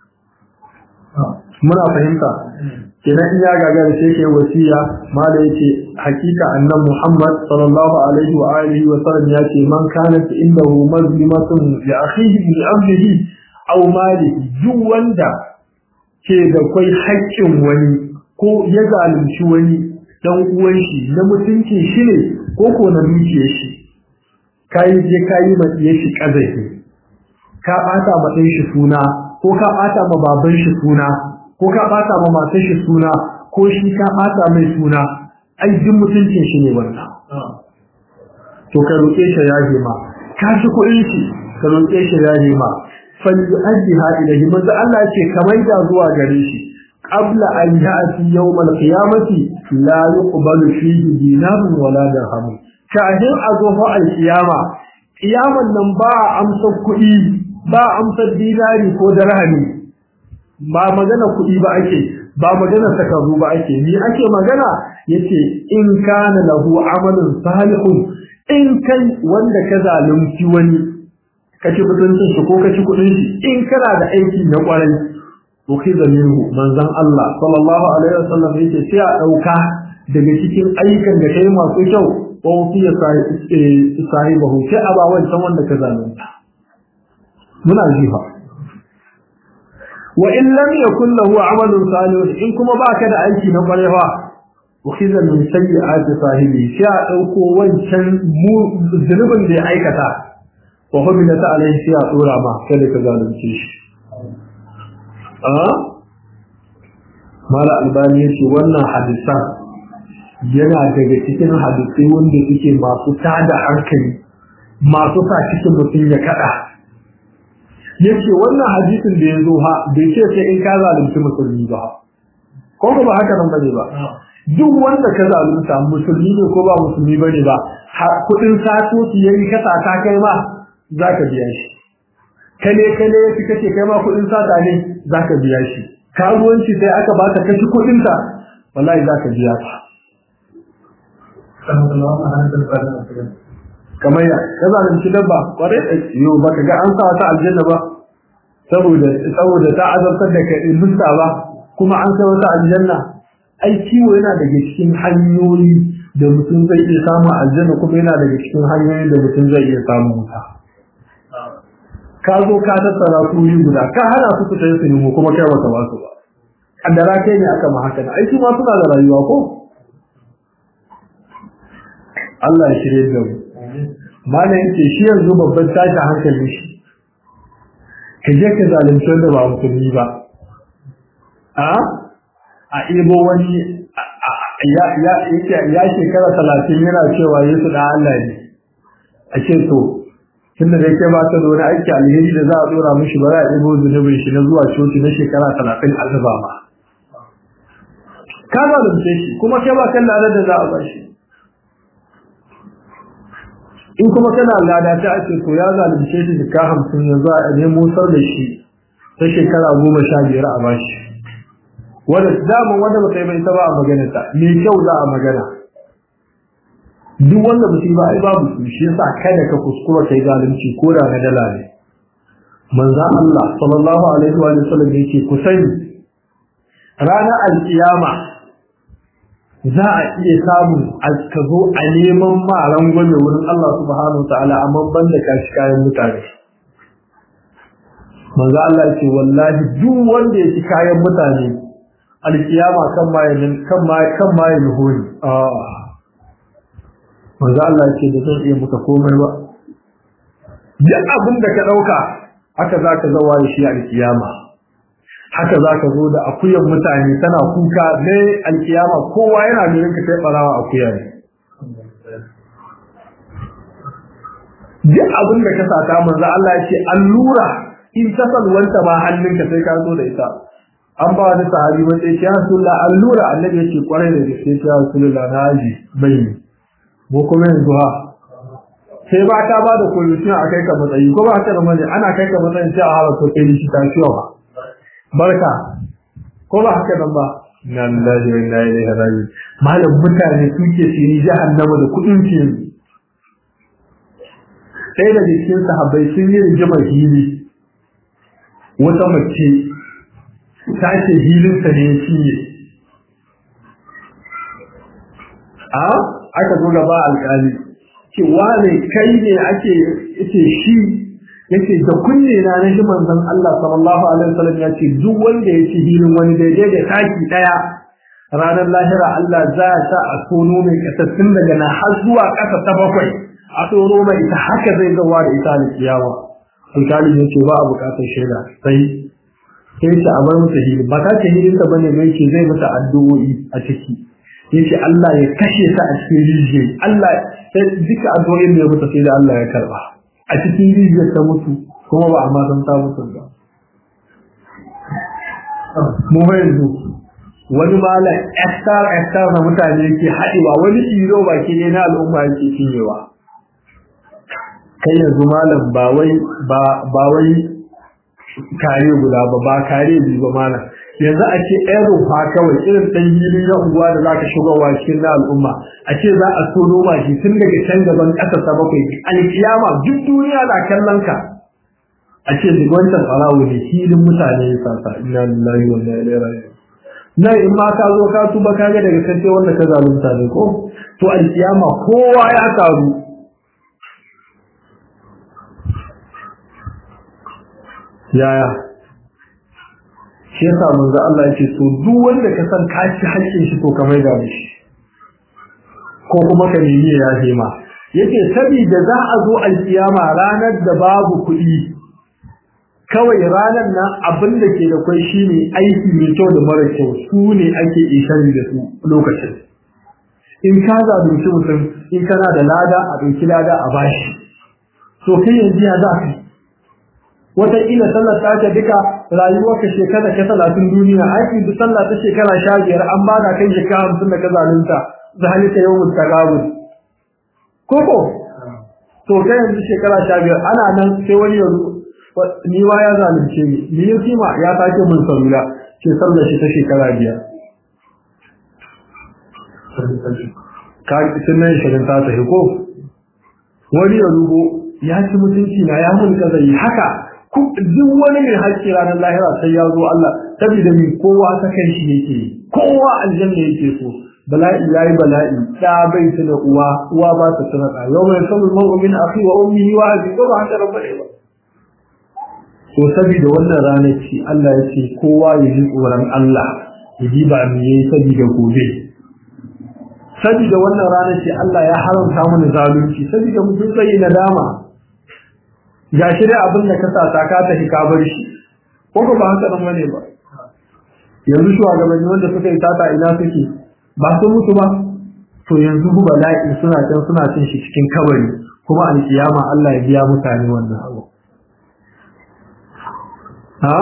muna fahimta kenan in ya gagara sai kai wasiya mala yace hakika annan Muhammad sallallahu alaihi wa alihi wa sallam yace man kanat indahu mazlimatun li akhihi bi amrihi aw malihi duk wanda ke da kai haƙƙin wani ko ya zalunci wani dan uwan shi na mutuncin shi ne ko ko na dukiyar shi kai je kai ma shi kazafi ka bata ma shi suna ko ka bata ma baban shi suna ko ka bata ma matar shi suna ko shi ka bata mai suna ai duk mutuncin shi ne wannan to ka roƙe shi ya ma ka shi kuɗin shi ka roƙe shi ya ma fal yu'addiha ilayhi manzo Allah ce kamar da zuwa gare shi qabla an ya'ti yawm al-qiyamati la yuqbalu fihi dinarun wala dirham kafin a zo fa al-qiyama qiyaman nan ba amsa kuɗi ba amsa dinari ko dirhami ba magana kuɗi ba ake ba magana sakaru ba ake ni ake magana yace in kana lahu amalun salihun in kai wanda ka zalunci wani ka ci mutuncin shi ko ka ci kuɗin shi in kana da aiki na ƙwarai to kai minhu manzon Allah sallallahu alaihi wasallam yake sai a ɗauka daga cikin ayyukan da kai masu kyau ko fiye sahibahu sai a ba wancan wanda ka zalunta muna jifa wa in lam yakun lahu amalun salih in kuma baka da aiki na kwarewa ukhiza min sayyi'ati sahibi sai a dauko wancan zunubin da ya aikata wa hubila ta alaihi sai a tsora ma kada ka zalunce shi a mala albani yace wannan hadisan yana daga cikin hadisai wanda suke masu tada hankali masu sa cikin mutum ya kada yace wannan hadisin da ya zo ha bai ce sai in ka zalunci musulmi ba ko ba haka nan bane ba duk wanda ka zalunta musulmi ne ko ba musulmi bane ba kudin sato su yayi ka sata kai ma zaka biya shi kale kale yafi kace kai ma kudin sata ne zaka biya shi karuwanci sai aka baka kashi kudin ta wallahi zaka biya ka kamar ya ka zalunci dabba kwarai da yau baka ga an sa ta aljanna ba saboda saboda ta azabtar da kai musta ba kuma an sai wata aljanna ai kiwo yana daga cikin hanyoyi da mutum zai iya samu aljanna kuma yana daga cikin hanyoyin da mutum zai iya samu wuta ka zo ka tattara kuri guda ka hana su fita su nemo kuma kai wata ba su ba kaddara kai ne aka ma haka ai su ma suna da rayuwa ko Allah ya shirye da mu malam yake shi yanzu babban tashi hankali shi ka je ka zalunci wanda ba musulmi ba a a ibo wani ya ya ya shekara talatin yana cewa yesu da Allah ne a ce to tunda dai kai ba ta da wani aiki alheri da za a dora mishi ba za a ibo zunubin shi na zuwa coci na shekara talatin azaba ma ka zalunce shi kuma kai ba kan da za a ba shi in kuma kana lada ta ake to ya zalunce shi da ka hamsin yanzu a nemo sar da shi ta shekara goma sha biyar a bashi wanda daman wanda ba kai bai ta ba a magana ta me kyau za a magana duk wanda ba ba ai babu su shi yasa kada ka kuskura kai zalunci ko da na dala ne manzo Allah sallallahu alaihi wa sallam yake ku sani ranar alkiyama za a iya samun ka zo a neman ma rangwame wurin Allah subhanahu wa ta'ala amma ban da kashi kayan mutane manzo Allah ce wallahi duk wanda ya ci kayan mutane alkiyama kan mayin kan mayin kan mayin hori ah manzo Allah ce da zan iya muka komai ba duk abin da ka dauka haka zaka zawa shi alkiyama haka za ka zo da akuyan mutane tana kuka ne alkiyama kowa yana ganin ka kai barawa akuya ne duk abin da ka sata manzo Allah ya ce allura in ta salwanta ba hannunka sai ka zo da ita an ba wani sahabi wanda ya ce ya rasulullah allura annabi ya ce kwarai da gaske ya rasulullah na aji bai mu kuma yanzu ha sai ba ta ba da kulushin a kai ka matsayi ko ba ta da mani ana kai ka matsayin sai a hawa to kai shi ta ciwa barka ko ba haka nan ba inna lillahi wa inna ilaihi raji'un malam mutane suke sini jahannama da kudin su sai da cikin sahabbai sun yi rigimar hili wata mace ta ce hilin ta ne shi ne a aka zo gaba alƙali ce wane kai ne ake ce shi yace da kunne na na shi manzon Allah sallallahu alaihi wasallam ya ce duk wanda ya ci hilin wani daidai da taki daya ranar lahira Allah za ya sa a tono mai kasassun daga na har zuwa kasa ta bakwai a tono mai ita haka zai zawa da ita da kiyawa alkali ya ce ba a bukatar shaida sai sai ta amar masa hilin ba ta ce hilin ta bane mai ce zai mata addu'o'i a ciki yace Allah ya kashe ta a cikin rijiya Allah sai duka addu'o'in da ya mutu sai da Allah ya karba a cikin rijiyar ta mutu kuma ba a ma san ta mutu ba mu yanzu wani malam estar estar na mutane ke haɗewa wani iro baki ne na al'umma yake cinyewa kai yanzu malam ba wai ba wai kare guda ba ba kare biyu ba malam yanzu a ce ɗan rufa kawai irin ɗan hili na unguwa da za ka shigowa cikin na al'umma a ce za a so noma shi tun daga can gaban ƙasa ta bakwai alkiyama duk duniya na kallon ka a ce duk wancan ɓarawo ne filin mutane ya sasa ina lillahi wa inna ilaihi raji'un nan in ma ka zo ka tuba ka ga daga kace wanda ka zalunta ne ko to alkiyama kowa ya taru yaya shi yasa manzo Allah yake so duk wanda ka san ka ci haƙƙin shi to ka mai da shi ko kuma ka nemi ya yafe ma yace saboda za a zo alkiyama ranar da babu kuɗi kawai ranar nan abin da ke da kwai shine aiki mai kyau da mara kyau su ne ake ishari da su lokacin in ka zalunci mutum in kana da lada a ɗauki lada a bashi to kai yanzu ya za ka wataƙila sallar ta ce duka rayuwarka shekara ka talatin duniya aiki da sallah ta shekara sha biyar an ba da kai shekara hamsin da ka zalunta da halitta yau mutakabul koko to kai yanzu shekara sha biyar ana nan sai wani yanzu ni wa ya zalunce ni ni ya kima ya sake mun salula ke sallar shi ta shekara biyar ka sunan shirin ta tafi ko wani ya rubo ya ci mutunci na ya mun kaza yi haka duk wani mai haƙƙi ranar lahira sai ya zo Allah saboda min kowa ta kai shi yake kowa aljanna yake so bala'i yayi bala'i da bai tuna uwa uwa ba ta tuna da yau mai sabu mar'u min akhi wa ummihi wa abi ko ba haka rabbane ba to saboda wannan ranar ce Allah ya ce kowa ya ji tsoron Allah ya ji ba me yayi saboda gobe saboda wannan ranar ce Allah ya haramta mana zalunci saboda mutum zai nadama ga shi dai abin da ka sa ta ka tafi ka bar shi ko ko ba haka nan bane ba yanzu shugabanni wanda suka yi tata ina suke ba su mutu ba to yanzu ku bala'i suna can suna cin shi cikin kabari kuma alkiyama Allah ya biya mutane wannan abu ha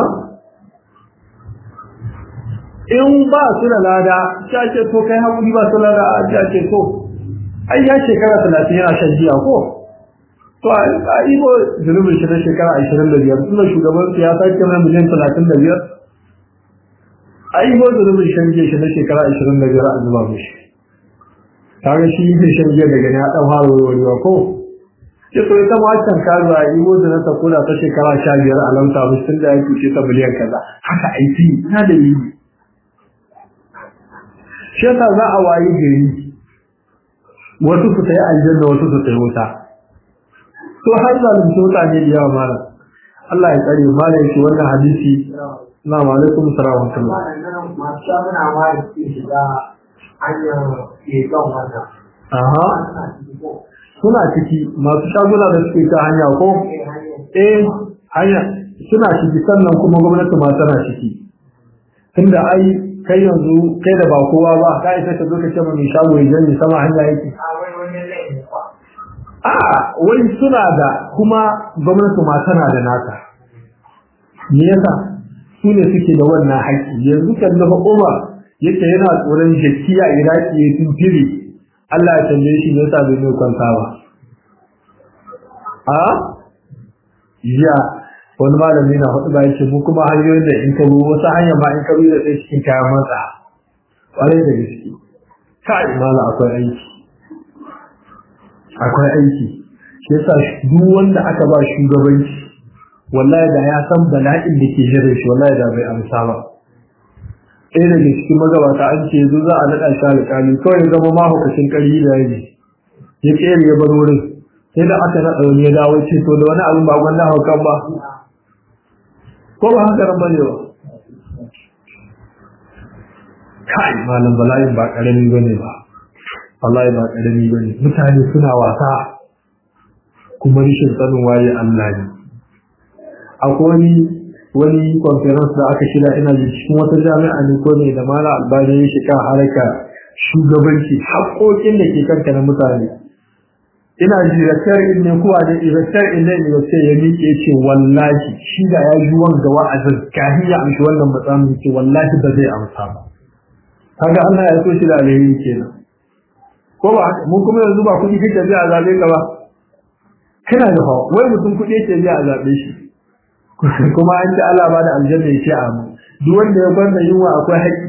in ba su da lada ya ce to kai hakuri ba su lada ya ce to ai ya shekara talatin yana shan jiya ko to a ibo zunubin shi na shekara ashirin da biyar tunda shugaban siyasa ke na miliyan talatin da biyar a ibo zunubin shan jiya shi na shekara ashirin da biyar a zuba mishi kaga shi ne shan jiya daga ya dan fara warwarewa ko ce to ita ma can kazo a ibo da na ta kula ta shekara sha biyar a lamta mishi tunda ya kuce ta miliyan kaza haka aiki na da yi shi yasa za a wayi gari wasu su ta yi aljanna wasu su ta yi wuta to har zalunci mutane da yawa mala Allah ya tsare mala yake wannan hadisi na wa alaikum salam wa rahmatullah masu shaguna ma da suke shiga hanyar keton wannan aha suna ciki masu shaguna da suke ta hanya ko eh hanya suna ciki sannan kuma gwamnati ma tana ciki tunda ai kai yanzu kai da ba kowa ba ka isa ka zo ka ce mai shago ya janye sama hanya yake a wai wani laifin kwa a wai suna da kuma gwamnati ma tana da nata me yasa su ne suke da wannan haƙƙi yanzu kan dafa Umar yake yana tsoron jakiya Iraki ya tuntiri Allah ya tambaye shi me yasa bai mai kwanta ba a ya wani malami na hudu ba yake mu kuma hanyoyin da in ka bi wasu hanya ma in ka bi da sai cikin kayan matsa ƙwarai da gaske kai mala akwai aiki akwai aiki shi yasa duk wanda aka ba shugabanci wallahi da ya san bala'in da ke jiran shi wallahi da bai amsa ba ɗaya daga cikin magabata an ce yanzu za a naɗa shi alƙali kawai ya zama mahaukacin ƙarfi da yaji ya ƙere ya bar wurin sai da aka naɗa wani ya dawo ce to da wani abin ba gwanda haukan ba ko ba haka ran bane ba kai malam bala'in ba ƙarami bane ba wallahi ba ƙarami bane mutane suna wasa kuma rishin sanin waye Allah ne akwai wani wani conference da aka shirya ina ji cikin wata jami'a ne ko ne da mala albani ya shiga haraka shugabanci haƙoƙin da ke kanka na mutane ina ji rakar in ne kuwa da rakar in ne ne sai ya miƙe ce wallahi shi da ya ji wanga wa'azin kafin ya amshi wannan matsamin ce wallahi ba zai amsa ba kaga Allah ya so shi da alheri kenan ko ba mun kuma yanzu ba kuɗi kake biya a zabe ka ba kana da fa wai mutum kuɗi yake biya a zabe shi kuma an ce Allah ba da aljanna yake a mu duk wanda ya kwanta yunwa akwai haƙƙi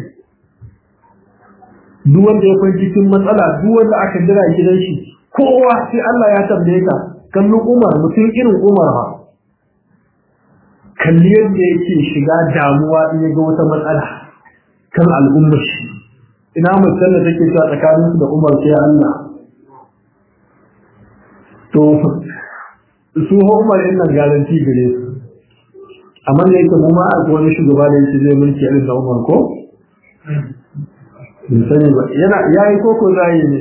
duk wanda ya kwanta cikin matsala duk wanda aka jira gidan shi kowa sai Allah ya tambaye ka kallon Umar mutum irin Umar ha kalli yadda yake shiga damuwa in ya ga wata matsala kan al'ummar shi ina mutum da take cewa tsakanin da Umar sai Allah to su Umar din nan garanti gare su amma da yake kuma a wani shugaba da yake zai mulki irin da Umar ko bin sani ba yana yayi koko zai ne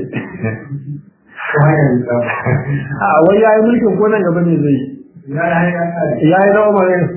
a wai yayi mulkin ko nan gaba ne zai yayi da Umar ne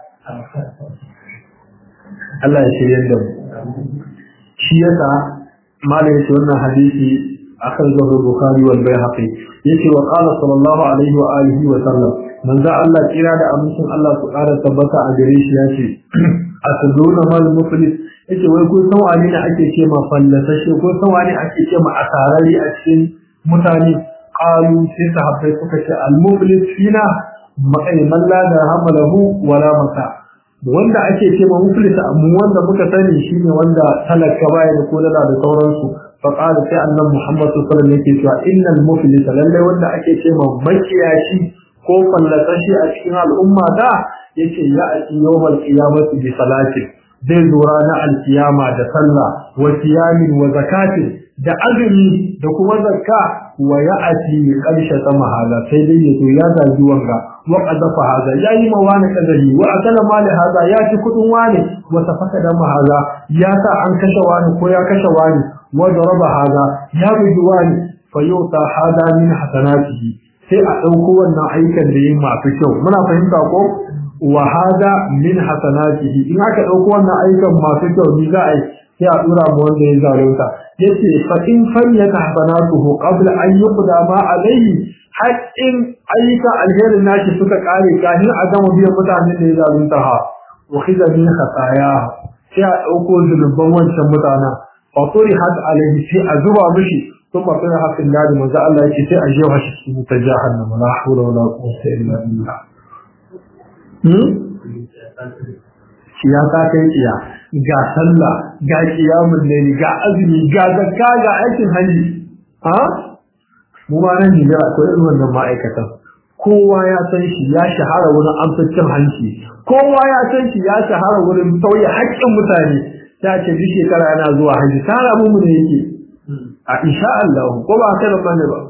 Allah ya shirye da mu shi yasa malai ce wannan hadisi akan zuwa Bukhari wal Baihaqi yace wa qala sallallahu alaihi wa alihi wa sallam manzo Allah kira da amincin Allah su ƙara tabbata a gare shi yace ataduna mal muflis yace wai kun san wani ne ake ce ma fallasashe ko san wani ake ce ma asarari a cikin mutane qalu sai sahabbai suka ce al muflis fina ma'ai man la hamalahu wala mata wanda ake ce ma muflis amma wanda muka sani shine wanda talaka baya da ko da sauransu فقال sai annabi Muhammad sallallahu alaihi wasallam yake cewa innal muflisa lalle wanda ake ce ma makiyashi ko fallasashi a cikin al'umma da yace ya ati yawmal qiyamati bi salati zai zo ranar alkiyama da sallah wa siyamin wa zakati da azumi da kuma zakka wa ya ati qarsha sama hala sai dai yazo ya zagi wanga wa qadafa hada yayi ma wani kadari wa akala mali hada ya ci kudin wani wa tafaka da mahala ya sa an kashe wani ko ya kashe wani وضرب هذا يا بجواني فيوطى هذا من حسناته sai a ɗauko wannan aikan da yin masu kyau muna fahimta ko wa hada min hasanatihi in aka ɗauko wannan aikan masu kyau ni za a yi sai a dura mu wanda ya zalunta yace fa in fanyata hasanatuhu qabla an yuqda ma alayhi haqqin ayyuka alherin nashi suka kare kafin a gama biyan mutanen da ya zalunta ha wa khidha min khataya sai a ɗauko zulubban wancan mutanen فطرحت عليه في أزوى مشي ثم طرح في النار من ذا الله يكي في أجيوها شكي متجاهنم لا حول ولا قوة إلا بالله siyasa kai iya ga sallah ga kiyamun laili ga azumi ga zakka ga aikin hajji ha mu ma nan ne akwai irin wannan ma'aikatan kowa ya san shi ya shahara wurin amsacin hanci kowa ya san shi ya shahara wurin sauya haƙƙin mutane ta ce duk shekara yana zuwa haji tara mu ne yake a insha Allah ko ba ka da bane ba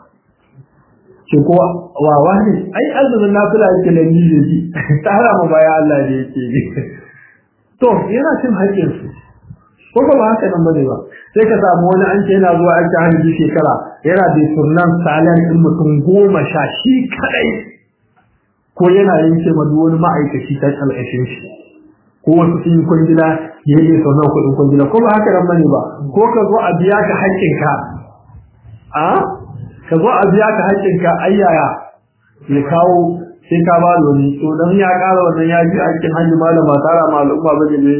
ce ko wa wani ai azumin nafila yake da ni yake tara mu baya Allah ne yake to yana cin haƙƙin su ko ba haka nan bane ba sai ka samu wani an ce yana zuwa aiki haji shekara yana da sunan salan din mutum goma sha shi kadai ko yana yanke ma wani ma'aikaci ta kalkashin shi ko wasu sun yi kwangila ya yi sau nawa kuɗin kwangila ko ba haka nan bane ba ko ka zo a biya ka haƙƙinka a ka zo a biya ka haƙƙinka ayyaya ya kawo sai ka ba da wani to dan ya ƙara wannan ya ji aikin hajji malama tara ma al'umma bane ne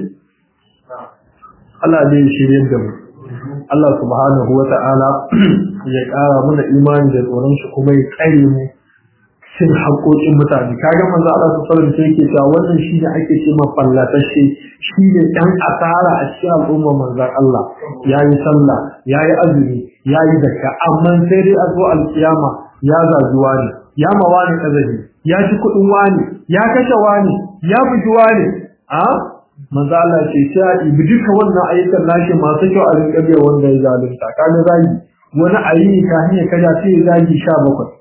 Allah zai shirye da mu Allah subhanahu wa ta'ala ya ƙara mana imani da tsoron shi kuma ya tsare mu cin haƙoƙin mutane kaga manzo Allah sallallahu alaihi wasallam yake cewa wannan shine ake ce ma fallatashe shine dan asara a cikin al'umma manzo Allah yayi sallah yayi azumi yayi zakka amma sai dai a zo alkiyama ya zazuwa ne ya mawani kazabi ya ci kuɗin wani ya kashe wani ya buji wani a manzo Allah ce sai a ibi duka wannan ayyukan nashi masu kyau a rinka biya wanda ya zalunta kaga zagi wani ayi ka hanya kaja sai zagi 17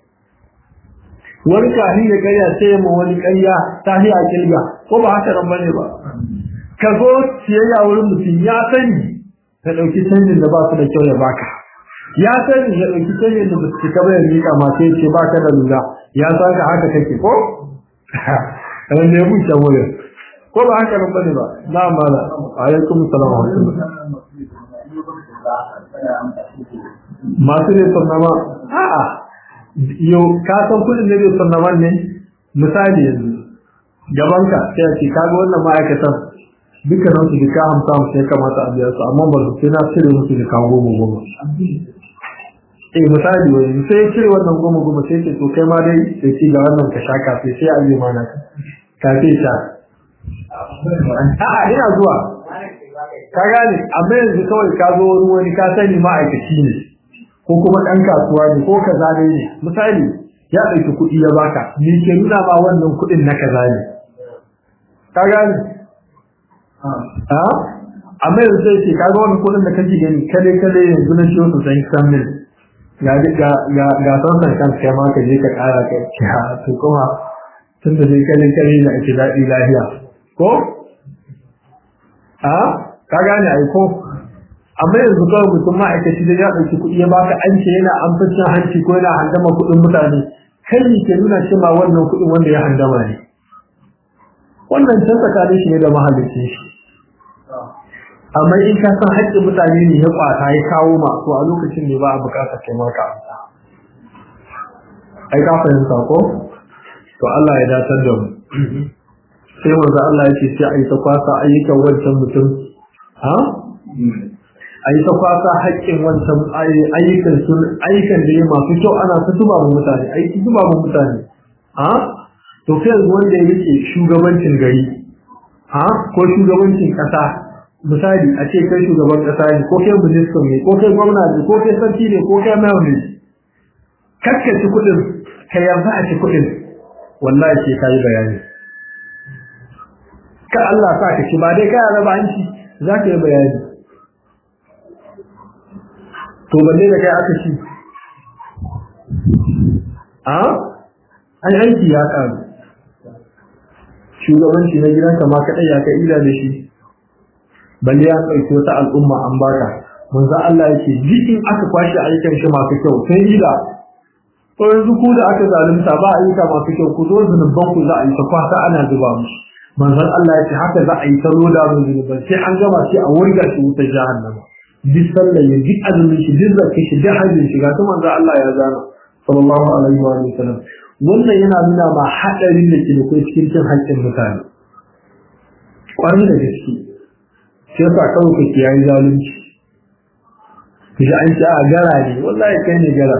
wani kafin ya karya sai ma wani karya ta a kilga ko ba haka nan bane ba ka zo siyayya wurin mutum ya sani ka ɗauki canjin da ba su da kyau ya baka ya sani ya ɗauki canjin da ba su cika ba ya miƙa ma sai ce baka da lura ya san ka haka kake ko kamar da ya buce wurin ko ba haka nan bane ba na mala alaikum salam wa masu ne sallama a'a yau ka san kudin da bai sanna wannan misali yanzu gabanka sai a ce kaga wannan ma'aikatan dukkanin su jika hamsa hamsa ya kamata a biya su amma ba su sai na cire musu jika goma goma eh misali wani sai cire wannan goma goma sai ce to kai ma dai sai ci ga wannan ka sha kafe sai a yi mana kafe sha a'a ina zuwa ka gane amma yanzu kawai ka zo wani wani ka sani ma'aikaci ne ko kuma ɗan kasuwa ne ko kaza ne ne misali ya ɗauki kuɗi ya baka ni ke nuna ma wannan kuɗin na kaza ne ka gane a amma yanzu sai ce kaga wannan kuɗin da kake gani kale kale yanzu na ciwo sosai san mil ga ga ga ga sannan kan kai ma ka je ka ƙara ka ce ha to kuma tun da dai kale kale ne ake daɗi lafiya ko a ka gane ai ko amma yanzu kawai mutum ma'aikaci da ya ɗauki kuɗi ya baka an ce yana amfacin hanci ko yana handama kuɗin mutane kai ne ke nuna cewa wannan kuɗin wanda ya handama ne wannan can tsakanin shi ne da mahallicin shi amma in ka san haƙƙin mutane ne ya kwata ya kawo ma to a lokacin ne ba a buƙatar kai maka amsa ai ka fahimta ko to Allah ya datar da mu sai manzo Allah ya ce sai a yi ta kwasa ayyukan wancan mutum ha a yi ta kwasa haƙƙin wancan ayyukan sun ayyukan da ya masu kyau ana ta zuba mu mutane aiki zuba mu mutane ha to kai yanzu wanda ya rike shugabancin gari ha ko shugabancin ƙasa misali a ce kai shugaban ƙasa ne ko kai ministan ne ko kai gwamna ne ko kai sarki ne ko kai mayor ne kakkaci kuɗin ka yarda a ci kuɗin wallahi sai ka yi bayani ka Allah sa ka ci ba dai ka raba hanci za ka yi bayani to balle da kai aka ci a an aiki ya karu shugabanci na gidanka ma kaɗai ya ka ila da shi balle ya ɗauki wata al'umma an baka manzo Allah yake jikin aka kwashe ayyukan shi masu kyau sai ila to yanzu ku da aka zalunta ba ayyuka masu kyau ku zo zunuban ku za a yi ta kwasa ana zuba musu manzon Allah ya ce haka za a yi ta loda mu zunuban sai an gama sai a wurga shi wutar jahannama duk sallah ya duk azumin shi duk zakka shi duk hajjin shi ga ta manzon Allah ya zana sallallahu alaihi wa sallam wannan yana nuna ma hadarin da ke da kai cikin cin haƙƙin mutane kwarai da gaske sai yasa kawai ka kiyaye zalunci kaji an ce a gara ne wallahi kai ne gara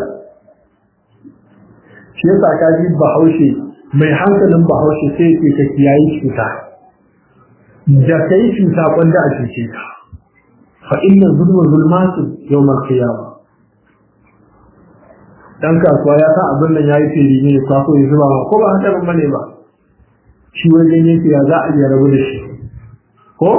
shi yasa ka ji bahaushe mai hankalin bahaushe sai ke ka kiyaye cuta da kai cuta kwanda a cuce ka fa inna zulma zulmatu yawmal qiyamah dan kasuwa ya san abin nan yayi fili ne ya kwaso ya zuba ko ba haka ban bane ba shi wajen yake ya za a iya rabu da shi ko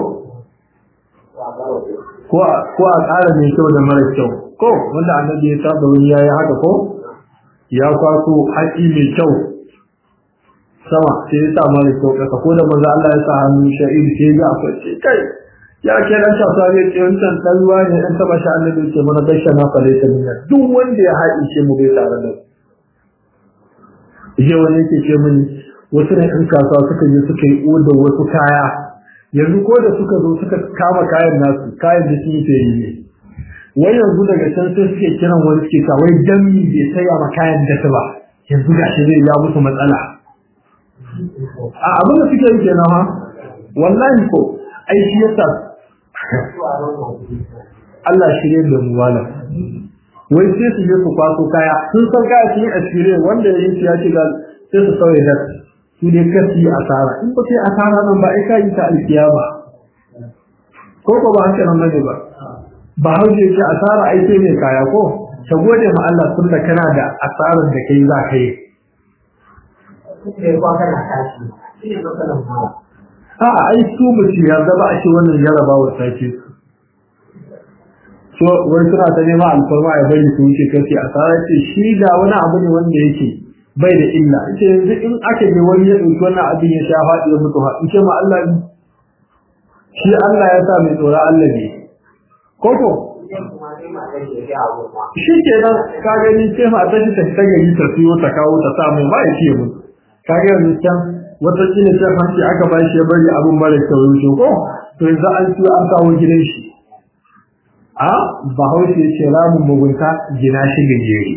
ko a ƙara mai kyau da mara kyau ko wanda annabi ya saba wani yayi haka ko ya kwaso haƙi mai kyau sama sai ya sa mara kyau ƙasa ko da maza Allah ya sa hannu sha'ir sai ya akwai ce kai ya ke dan shafa ne ce wancan dan ruwa ne dan taba shi annabi ce mana gaishe na fare ta duniya duk wanda ya haɗi ce mu bai tare da je wani yake ce mini wasu ne ɗan kasuwa suka je suka yi odar wasu kaya yanzu ko da suka zo suka kama kayan nasu kayan da sun yi ne wai yanzu daga can sai suke kiran wani suke sa wai dami bai saya ma kayan da ba yanzu ga shi zai ya musu matsala a abin da suke yi kenan ha wallahi ko ai shi yasa Allah shirye da mu wala wai sai su je su kwaso kaya sun san kaya sun yi asire wanda ya yi ya ce ga sai su sauye da su ne kasi asara in ba sai asara nan ba ai kai ta alkiyama ko ko ba haka nan bane ba ba hauje ce asara ai sai mai kaya ko ta gode ma Allah tun da kana da asarar da kai za ka yi a ai su mutum ya zaba a ce wannan jarabawa ta ce so wai suna ta nema alfarma ya bari su wuce kace asara ce shi da wani abu ne wanda yake bai da illa ce yanzu in aka je wani ya ɗauki wannan abin ya sha faɗi ya mutu in ce ma Allah ne shi Allah ya sa mai tsora Allah ne koko shi ke nan ka gani ce ma ta shi ta ta gari ta siyo ta kawo ta sa mai ba ya ce mu ka ga yanzu can wata kila ta hanci aka ba shi ya bari abin mara kyau yau ko to yanzu an siyo an kawo gidan shi a bahaushe ce ramin mugunta gina shi gajere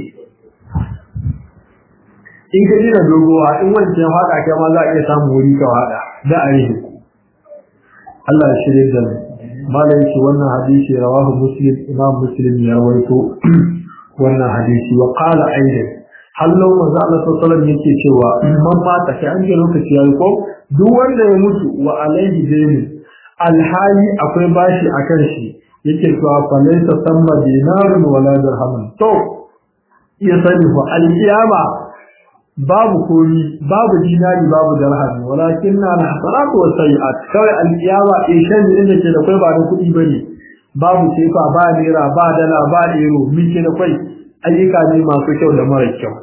in ka jina dogowa in wancan haɗa kai ma za a iya samun wuri ka haɗa da a yi Allah ya shirya da malam yake wannan hadisi rawahu muslim imam muslim ya rawaito wannan hadisi wa qala aidan hallo manzo Allah sallallahu alaihi yake cewa man mata kai an ga lokaci yayi ko duk wanda ya mutu wa alaihi dai alhali akwai bashi akan shi yake cewa fa laysa samma dinarun wala dirhamun to ya sani fa alkiyama babu komi babu dinari babu dirhami walakin na hasanatu wa sayiat kawai alkiyama eh shan da ke da kai ba da kuɗi bane babu sefa ba naira ba dala ba euro mike da kai ayyuka ne masu kyau da mara kyau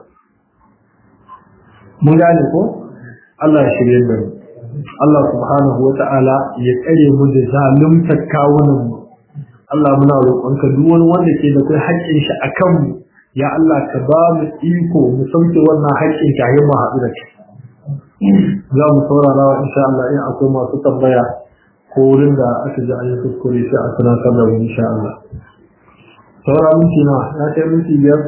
mun gane ko Allah ya shirye da mu Allah subhanahu wa ta'ala ya tsare mu da zalunta kawunan mu Allah muna roƙonka duk wani wanda ke da kai haƙƙin shi akan mu ya Allah ka ba mu iko mu sauke wannan haƙƙin ka mu haɗu da kai za mu saurara wa insha Allah in akwai masu tambaya ko wurin da aka ji an yi kuskure sai a tunatar da mu insha Allah saura minti na ya kai minti biyar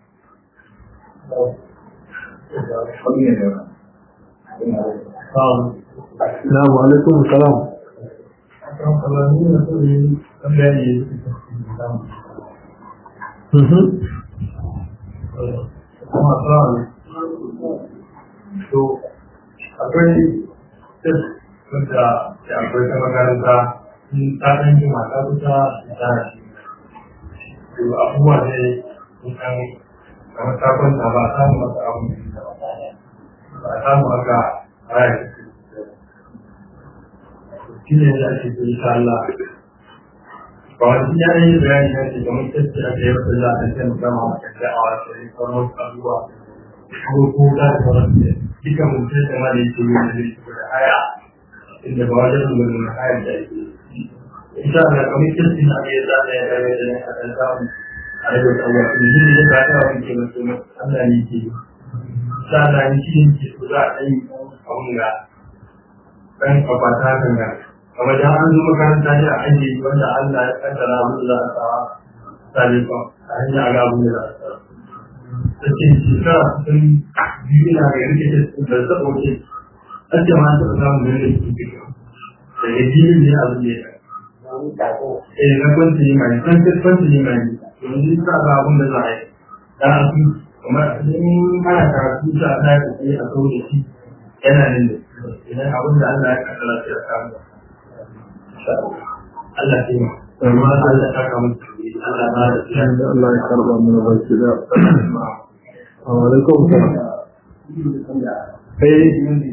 Na'am alaikum salam Mhm. to akwai tip wanda ya akwai ta makaranta in ta ɗan yi mata kusa da ta shi to abubuwa ne in kan kamar ta kwanta ba a samu masa abu ba a samu aka raya shi ne da ake so insha Allah ba wani ya yi bayani na ce kamar tattalin aka yi wata za a kan gama a kan da'awa sai sauran wasu abubuwa ko ko da sauran ne duka mutum da ma da yake yi da zai da haya inda ba wajen da mun haya da yake insha Allah kamar kirkin da aka yi za a yi da ya da a kan samu a rage tsawo in ji ne da ta wani ke mutum Allah ne ke yi insha Allah ni shi ne ke so za a yi abun ga ɗan kwafata kan ga kamar da an zo makaranta ne a ajiye wanda Allah ya kaddara abin da za a sawa salifa a hanyar ga abin da za a sawa da ke shekara sun biyu na ga yanke da zaɓo ce ake ma ta samun da yake cikin da ya biyu ne a zuwa ya eh na kwanci ne mai san ta kwanci ne mai yanzu sa ga abin da za a yi dan a su kamar in ana karatu sa ta yi kokari a kawo da shi yana nan da idan abin da Allah ya kaddara sai a samu Allah ya yi amma Allah ya saka mutu Allah ba da shi Allah ya karba mana baki da alaikum salam eh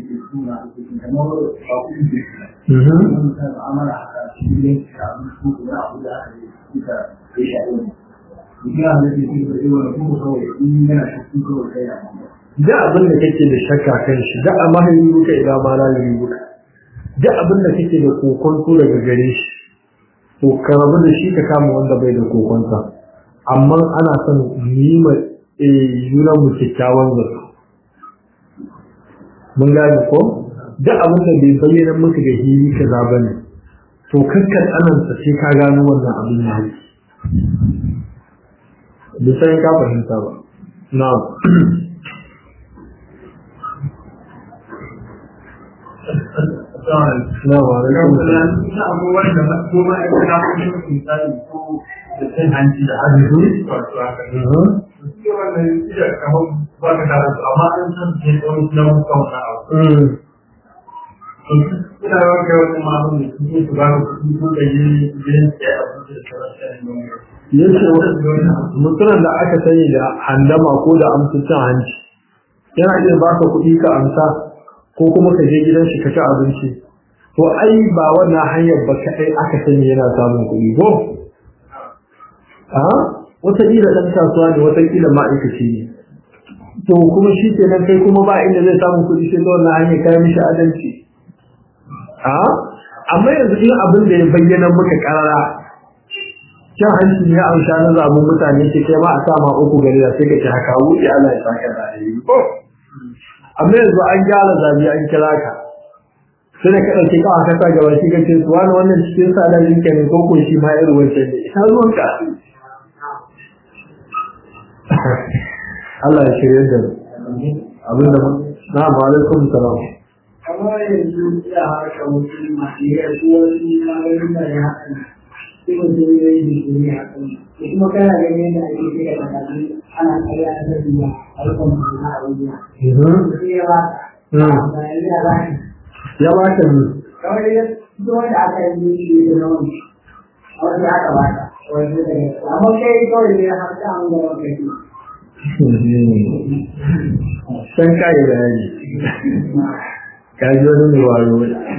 da abin da kake da shakka kan shi da a mahayi buka idan ma la yi buka da abin da kake da kokonto daga gare shi to ka rabu da shi ka kama wanda bai da kokonta amma ana son yi ma junan mu kyakkyawan zato mun gane ko da abin da bai bayyana maka da hili kaza bane to kakkan anansa sai ka gano wannan abin ya yi bisa ka fahimta ba na'am na'am alaikum salam ina abubuwan da ko ma ya kana kuma misali ko da cin hanci da hannu wato haka ne wannan iya kamar ba ka tare da amma an san ke tsawon na mutum na abu ina yawan kai wani ma'amun da suke su ba ku kuɗi ko da yi yin tsaye a kuɗi da sauran shanin yace mutumin da aka sani da handama ko da amsa cin hanci yana iya baka kuɗi ka amsa ko kuma ka je gidan shi ka ci abinci to ai ba wannan hanyar ba kaɗai aka sani yana samun kuɗi ko a wataƙila ɗan kasuwa ne wataƙila ma'aikaci ne to kuma shi kenan kai kuma ba inda zai samu kuɗi sai ta wannan hanyar kayan mishi adalci a amma yanzu in abin da ya bayyana maka ƙarara cin hanci ne an sha na zaɓen mutane ce kai ma a sa ma uku gari da sai ka ci haka wuce Allah ya saka da alheri ko amma yanzu an gyara zabi an kira ka sai da ka ɗauki kawa ka sa gaba shi ka ce su wani wannan cikin sadarin ka ne ko ko shi ma irin wancan ne ina ruwan ka Allah ya shirya da mu abin da na ma alaikum salam kamar yanzu ya haka mutum masu yi su wani maganin da ya haɗa sai mutum ya yi jiki ne a kan da kuma kana ganin da ake kira da kaji ana kariya ta tafiya a rikon mutum na abubuwa sai ya ba ka bayan ya ba ka ya ba ka ne kawai ya fito wanda aka yi shi da nauyi a wanda aka bata wanda da ya amma kai kawai ne har ta an gaba kai san kai bayani ka ji wani mai wayo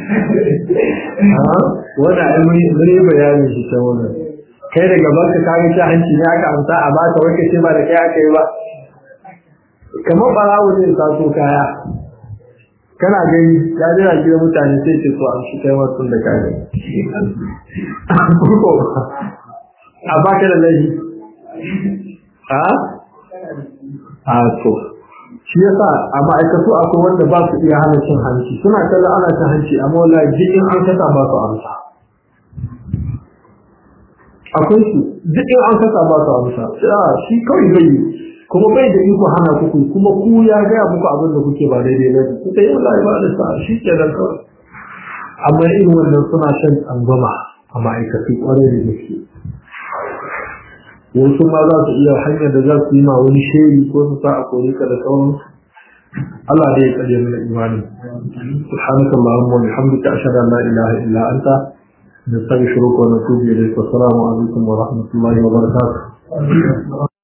wanda ai mun yi bayani shi ta wannan kai daga baka ka ga hanci ne aka amsa a baka wai kace ba da kai aka yi ba kamar barawo ne ka so kaya kana gani ya jira gidan mutane sai ce so an shi kai wasu da kai a baka da laifi a a to shi yasa a ma'aikatu akwai wanda ba su iya hana cin hanci suna kallon ana cin hanci amma wallahi jikin an kasa ba su amsa akwai su duk in an kasa ba su amsa shi kawai bai yi kuma bai da iko hana kuku kuma ku ya gaya muku abin da kuke ba daidai ba ku sai wallahi ba da sa shi ke da kawai amma irin wannan suna shan tsangwama a ma'aikatu kwarai da gaske wasu ma za su iya hanyar da za su yi ma wani sheri ko su sa a kore ka da sauran Allah da ya tsare mana imani subhanaka allahumma wa bihamdika ashhadu an la ilaha illa anta nastaghfiruka wa natubu ilayk wa assalamu alaikum wa rahmatullahi wa barakatuh